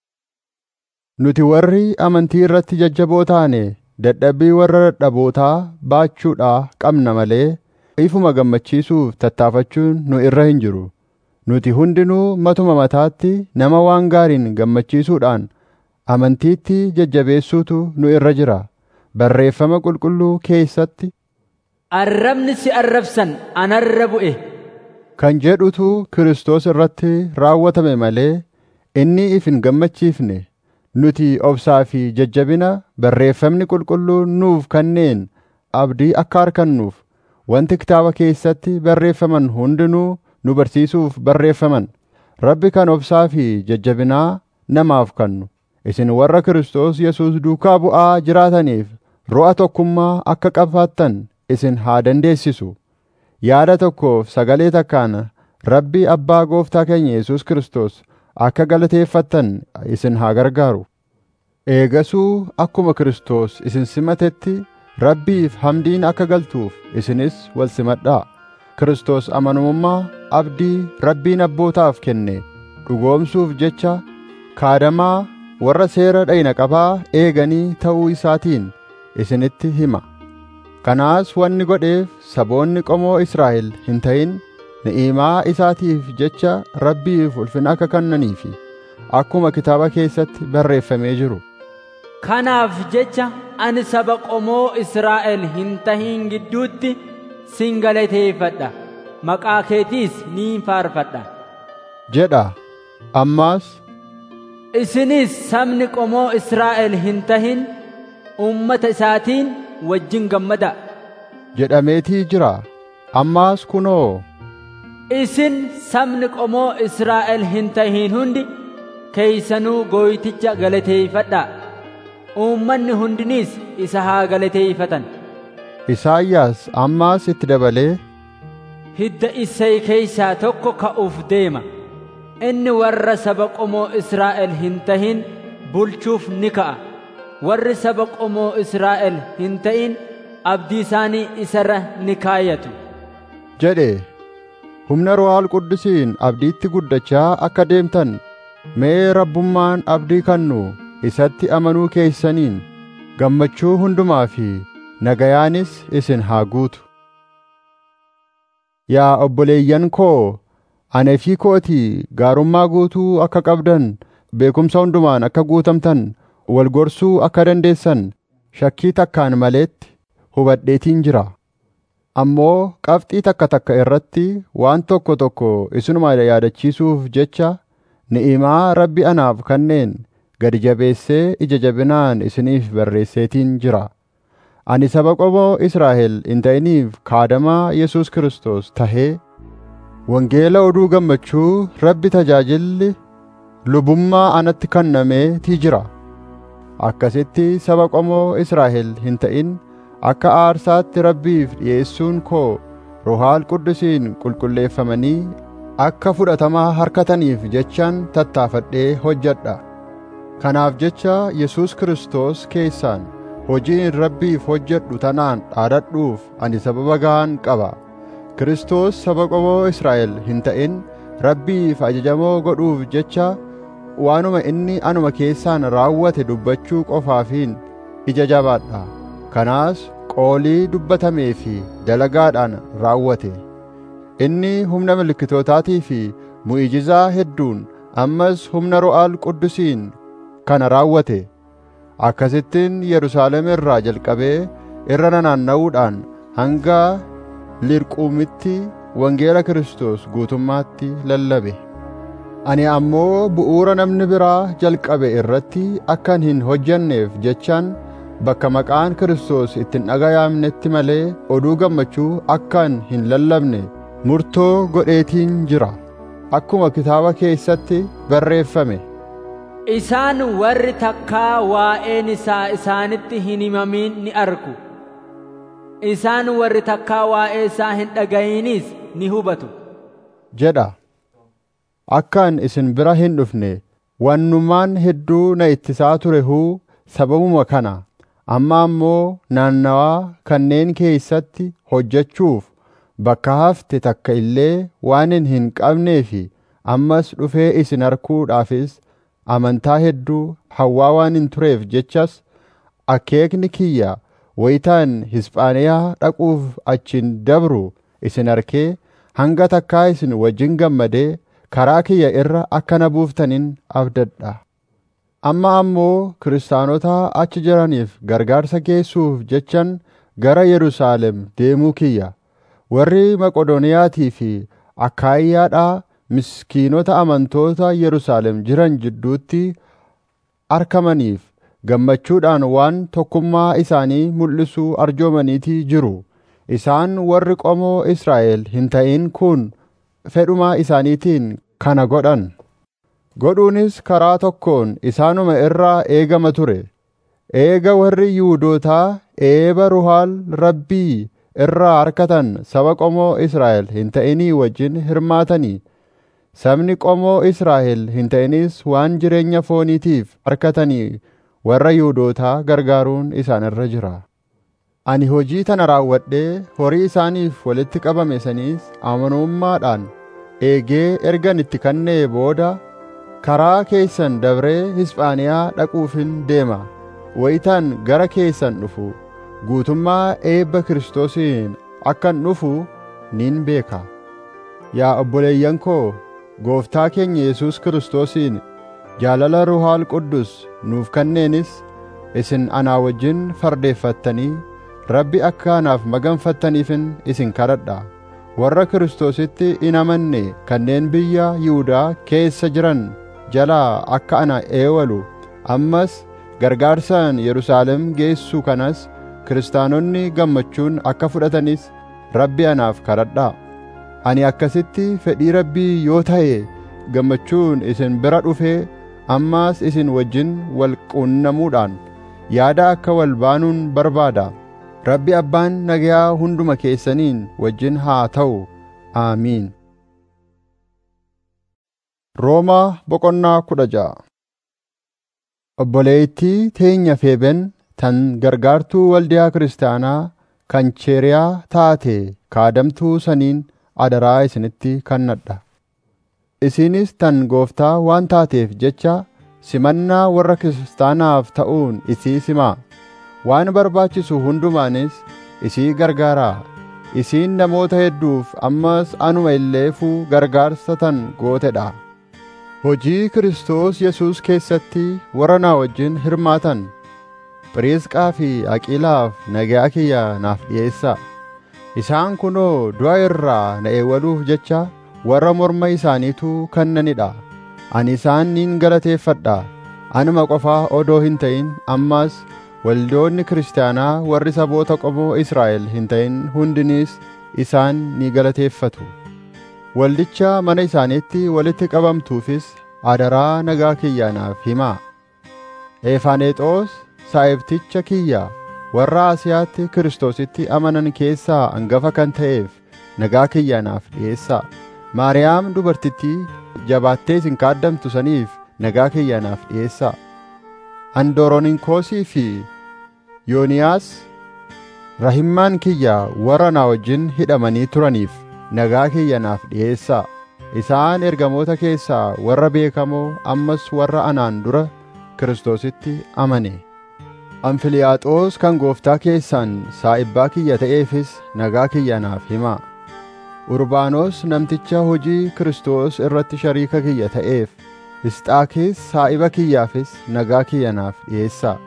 Nuti warri amantii irratti jajjaboo taane dadhabbii warra dadhabootaa baachuudhaa qabna malee ifuma gammachiisuuf tattaafachuun nu irra hin jiru. Nuti hundinuu matuma mataatti nama waan gaariin gammachiisuudhaan amantiitti jajjabeessuutu nu irra jira. Barreeffama qulqulluu keessatti Arrabni si arrabsan anarra bu'e. kan jedhutu Kiristoos irratti raawwatame malee inni if hin gammachiifne. Nuti obsaa fi jajjabina barreeffamni qulqulluun nuuf kanneen abdii akka argannuuf wanti kitaaba keessatti barreeffaman hundinuu nu barsiisuuf barreeffaman. Rabbi kan obsaa fi jajjabinaa namaaf kennu. Isin warra Kiristoos Yesuus duukaa bu'aa jiraataniif ro'a tokkummaa akka qabaattan isin haa dandeessisu. Yaada tokkoof sagalee takkaan Rabbi Abbaa Gooftaa keenya Yesuus Kiristoos akka galateeffattan isin haa gargaaru. Eegasuu akkuma Kiristoos isin simatetti Rabbiif hamdiin akka galtuuf isinis wal simadhaa. Kiristoos amanamummaa abdii Rabbiin abbootaaf kenne dhugoomsuuf jecha kaadamaa warra seera dhayna qabaa eeganii ta'uu isaatiin isinitti hima. Kanaas wanni godheef saboonni qomoo Israa'el hin ta'in ni'imaa isaatiif jecha Rabbiif ulfina akka kennaniifi akkuma kitaaba keessatti barreeffamee jiru. Kanaaf jecha ani saba qomoo Israa'el hin tahin gidduutti sin galateeffadha. Maqaa keetiis ni faarfadha. jedha. Ammaas Isinis sabni qomoo Israa'el hin tahin ummata isaatiin wajjin gammada. jedhameetii jira. Ammaas kunoo Isin sabni qomoo Israa'el hin tahin hundi keeysanuu gooyticha galateeffadha. Uummanni hundinis isa haa galateeffatan. Isaayyaas ammaas itti dabalee Hidda Isseey keeysaa tokko ka'uuf deema. Inni warra saba qomoo Israa'el hin tahin bulchuuf ni ka'a. Warri saba qomoo Israa'el hin ta'in abdii isaanii isarra ni kaayatu. jedhe humna Ruhaal Quddusiin abdiitti guddachaa akka deemtan mee rabbummaan abdii kennu isatti amanuu keessaniin gammachuu hundumaa fi nagayaanis isin haa guutu. Yaa obboleeyyan koo anee fi kootii gaarummaa guutuu akka qabdan beekumsa hundumaan akka guutamtan wal gorsuu akka dandeessan shakkii takkaan maleetti hubadheetiin jira. Ammoo qabxii takka takka irratti waan tokko tokko isinuma yaadachiisuuf jecha ni'imaa Rabbi anaaf kanneen gadi jabeessee ija jabinaan isiniif barreesseetiin jira. Ani saba qomoo Israa'el hin ta'iniif kaadamaa Yesuus Kiristoos tahee wangeela oduu gammachuu Rabbi tajaajilli lubummaa anatti kennameetii jira. Akkasitti saba qomoo Israa'el hin ta'in akka aarsaatti Rabbiif dhi'eessuun koo Ruhaal Quddusiin qulqulleeffamanii akka fudhatamaa harkataniif jechaan tattaafadhee hojjedha. Kanaaf jecha Yesuus Kiristoos keessaan hojiin Rabbiif hojjedhu tanaan dhaadadhuuf ani sababa gahaan qaba. Kiristoos saba qomoo Israa'el hin ta'in Rabbiif ajajamoo godhuuf jecha waanuma inni anuma keessaan raawwate dubbachuu qofaafiin ija jabaadha. Kanaas qoolii dubbatamee fi dalagaadhaan raawwate. Inni humna milkitootaatii fi mu'ijizaa hedduun ammas humna Ruhaal Quddusiin kana raawwate. Akkasittiin Yerusaalem irraa jalqabee irra nanaanna'uudhaan hanga Lirquumitti wangeela Kiristoos guutummaatti lallabe. Ani ammoo bu'uura namni biraa jalqabe irratti akkan hin hojjenneef jechaan bakka maqaan Kiristoos ittiin dhagayaamnetti malee oduu gammachuu akkan hin lallabne murtoo godheetiin jira. Akkuma kitaaba keessatti barreeffame. Isaan warri takkaa waa'een isaa isaanitti hin himamin ni argu. Isaan warri takkaa waa'ee isaa hin dhaga'inis ni hubatu. jedha akkaan isin bira hin dhufne wannumaan hedduu na ittisaa ture huu sababuma kana amma ammoo naannawaa kanneen keessatti hojjechuuf bakka hafte takka illee waanin hin qabnee fi ammas dhufee isin arkuudhaafis amantaa hedduu hawwaa waan hin tureef jechas akeekni kiyya wayitaan Hispaaniyaa dhaquuf achiin dabru isin arkee hanga takkaa isin wajjin gammadee karaa kiyya irra akkana buuftanin abdadha. Amma ammoo kiristaanota achi jiraniif gargaarsa geessuuf jechan gara Yerusaalem deemuu kiyya. Warri Maqodooniyaatii fi Akaayyaadhaa miskiinota amantoota Yerusaalem jiran jidduutti argamaniif gammachuudhaan waan tokkummaa isaanii mul'isuu arjoomaniitii jiru. Isaan warri qomoo Israa'el hin ta'in kun fedhuma isaaniitiin kana godhan. Godhuunis karaa tokkoon isaanuma irraa eegama ture. Eega warri Yihuudootaa eeba Ruhaal Rabbii irraa harkatan saba qomoo Israa'el hin ta'inii wajjin hirmaatanii sabni qomoo Israa'el hin ta'inis waan jireenya fooniitiif harkatanii warra Yihuudootaa gargaaruun isaan irra jira. Ani hojii tana raawwadhee horii isaaniif walitti qabame saniis amanummaadhaan eegee ergan itti kennee booda karaa keessan dabree Hispaaniyaa dhaquufin deema. Wayitaan gara keessan dhufu guutummaa eebba Kiristoosiin akkan dhufu nin beeka. Yaa obboleeyyan koo gooftaa keenya Yesuus Kiristoosiin jaalala Ruhaal Quddus nuuf kenneenis isin anaa wajjin fardeeffattanii Rabbi akka anaaf maganfattaniifin isin kadhadha. Warra Kiristoositti hin amanne kanneen biyya Yihuudaa keessa jiran jalaa akka ana eewalu ammas gargaarsaan Yerusaalem geessu kanas kiristaanonni gammachuun akka fudhatanis Rabbi anaaf kadhadhaa. Ani akkasitti fedhii Rabbii yoo ta'e gammachuun isin bira dhufee ammaas isin wajjin wal quunnamuudhaan yaada akka wal baanuun barbaada. Rabbi abbaan nagayaa hunduma keessaniin wajjin haa ta'u. Aamiin. Roomaa boqonnaa kudha ja'a Obboleettii teenya Feeben tan gargaartuu waldiyaa kiristaanaa kan Cheeriyaa taate kaadamtuu saniin adaraa isinitti kannadha. Isinis tan gooftaa waan taateef jecha simannaa warra kiristaanaaf ta'uun isii simaa. Waan barbaachisu hundumaanis isii gargaaraa. Isiin namoota hedduuf ammas anuma illeefuu gargaarsa tan gootedha. Hojii Kiristoos Yesuus keessatti warra naa wajjin hirmaatan Phiriisqaa fi Aqiilaaf nagaa kiyya naaf dhi'eessaa. Isaan kunoo du'a irraa na eewwaluuf jecha warra morma isaaniitu kannanidha. Ani isaan nin galateeffadha. Anuma qofaa odoo hin ta'in ammas waldoonni kiristaanaa warri saboota qomoo Israa'el hin ta'in hundinis isaan ni galateeffatu. Waldicha mana isaaniitti walitti qabamtuufis adaraa nagaa kiyya naaf himaa. Eefaaneexoos saa'ibticha kiyya warra Asiyaatti Kiristoositti amanan keessaa hangafa kan ta'eef nagaa kiyya naaf dhi'eessaa. Maariyaam dubartittii jabaattee isin kaaddamtu saniif nagaa kiyya naaf dhi'eessaa. Andorooninkoosii fi Yooniyaas rahimmaan kiyya warra naa wajjin hidhamanii turaniif nagaa kiyya naaf dhi'eessaa. Isaan ergamoota keessaa warra beekamoo ammas warra anaan dura Kiristoositti amane. Anfiliyaaxoos kan gooftaa keessaan saa'ibbaa kiyya ta'eefis nagaa kiyya naaf himaa. Urbaanos namticha hojii Kiristoos irratti shariika kiyya ta'eef, Isxaakis saa'iba kiyyaafis nagaa kiyya naaf dhi'eessaa.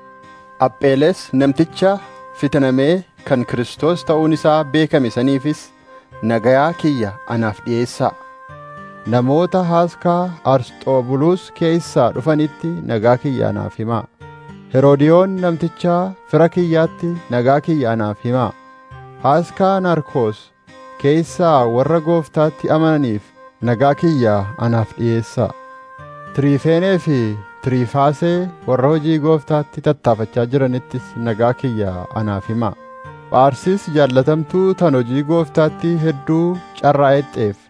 Apheeles namticha fitanamee kan Kiristoos ta'uun isaa beekame saniifis nagayaa kiyya anaaf dhi'eessaa. Namoota haaskaa Arsxoobulus keessaa dhufanitti nagaa kiyya anaaf himaa. Heroodiyoon namticha fira kiyyaatti nagaa kiyya anaaf himaa. Haaskaa Narkoos keessaa warra gooftaatti amananiif nagaa kiyya anaaf dhi'eessaa. Tiriifeenee fi Tiriifaasee warra hojii gooftaatti tattaafachaa jiranittis nagaa kiyya anaaf himaa. Phaarsis jaallatamtuu tan hojii gooftaatti hedduu carraa'exxeef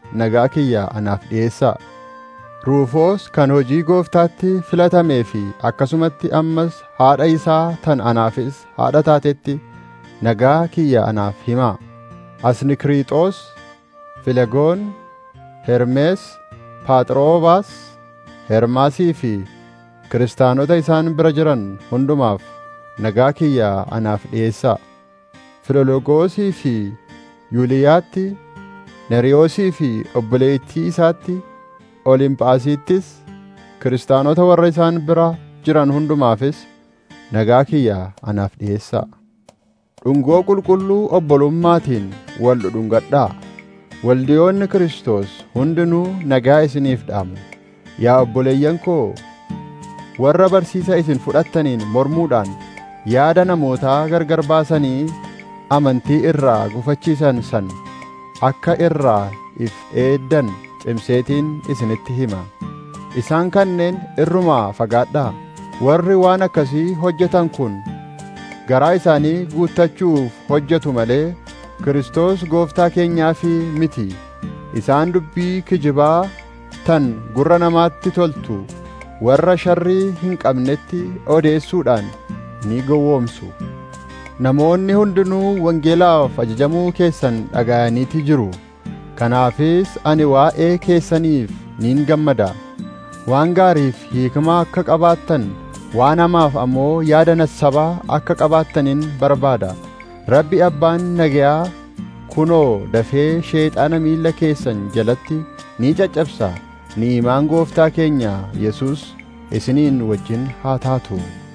nagaa kiyya anaaf dhi'eessaa ruufoos kan hojii gooftaatti filatamee fi akkasumatti ammas haadha isaa tan anaafis haadha taatetti nagaa kiyya anaaf himaa asnikriixoos filegoon hermees phaxroobaas hermaasii fi kiristaanota isaan bira jiran hundumaaf nagaa kiyya anaaf dhi'eessaa filologoosii fi yuuliyaatti neriyoosii fi obboleettii isaatti olimphaasiittis kiristaanota warra isaan bira jiran hundumaafis nagaa kiyya anaaf dhi'eessaa dhungoo qulqulluu obbolummaatiin wal dhudhungadhaa waldiyoonni Kiristoos hundinuu nagaa isiniif dhaamu yaa obboleeyyan koo warra barsiisa isin fudhattaniin mormuudhaan yaada namootaa gargar baasanii amantii irraa gufachiisan san akka irraa if eeddan cimseetiin isinitti hima isaan kanneen irrumaa fagaadhaa warri waan akkasii hojjetan kun garaa isaanii guuttachuuf hojjetu malee Kiristoos gooftaa keenyaafi miti isaan dubbii kijibaa tan gurra namaatti toltu warra sharrii hin qabnetti odeessuudhaan ni gowwoomsu namoonni hundinuu wangeelaaf ajajamuu keessan dhaga'aniiti jiru kanaafis ani waa'ee keessaniif niin gammada waan gaariif hiikmaa akka qabaattan waan hamaaf ammoo yaada nassabaa akka qabaattaniin barbaada rabbi abbaan nagayaa kunoo dafee sheexaana miilla keessan jalatti ni caccabsa ni'imaan gooftaa keenya yesus isiniin wajjin haa taatu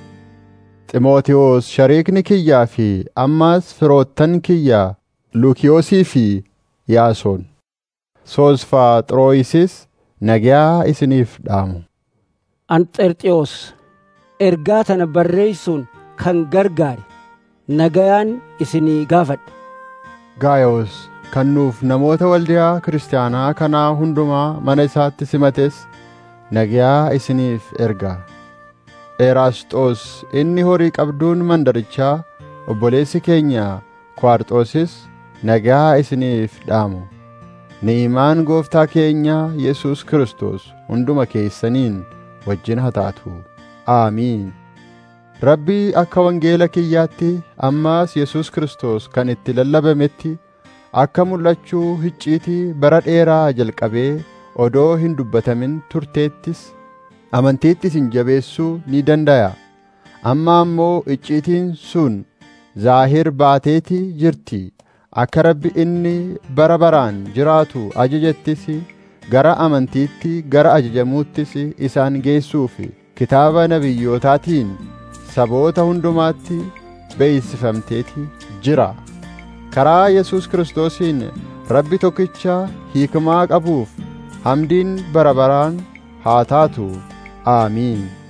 ximootiyoos shariikni kiyyaa fi ammaas firoottan kiyya luukiyoosii fi yaasoon soosfaa xirooyisis nagayaa isiniif dhaamu anxerxiyoos ergaa tana barreessuun kan gargaare nagayaan isinii gaafadha gaayos kan nuuf namoota waldiyaa kiristaanaa kanaa hundumaa mana isaatti simates nagayaa isiniif erga eraasxoos inni horii qabduun mandarichaa obboleessi keenya kwaarxoosis nagaa isiniif dhaamu ni'imaan gooftaa keenya yesus kristos hunduma keessaniin wajjin haa taatu aamiin rabbii akka wangeela kiyyaatti ammaas yesus kristos kan itti lallabametti akka mul'achuu hicciitii bara dheeraa jalqabee odoo hin dubbatamin turteettis amantiitti isin jabeessuu ni danda'a amma ammoo icciitiin sun zaahir baateeti jirti akka rabbi inni bara baraan jiraatu ajajettis gara amantiitti gara ajajamuuttis isaan geessuuf kitaaba nabiyyootaatiin saboota hundumaatti beeysifamteeti jira karaa yesus kiristoosiin rabbi tokkicha hiikmaa qabuuf hamdiin bara baraan haa taatu aamiin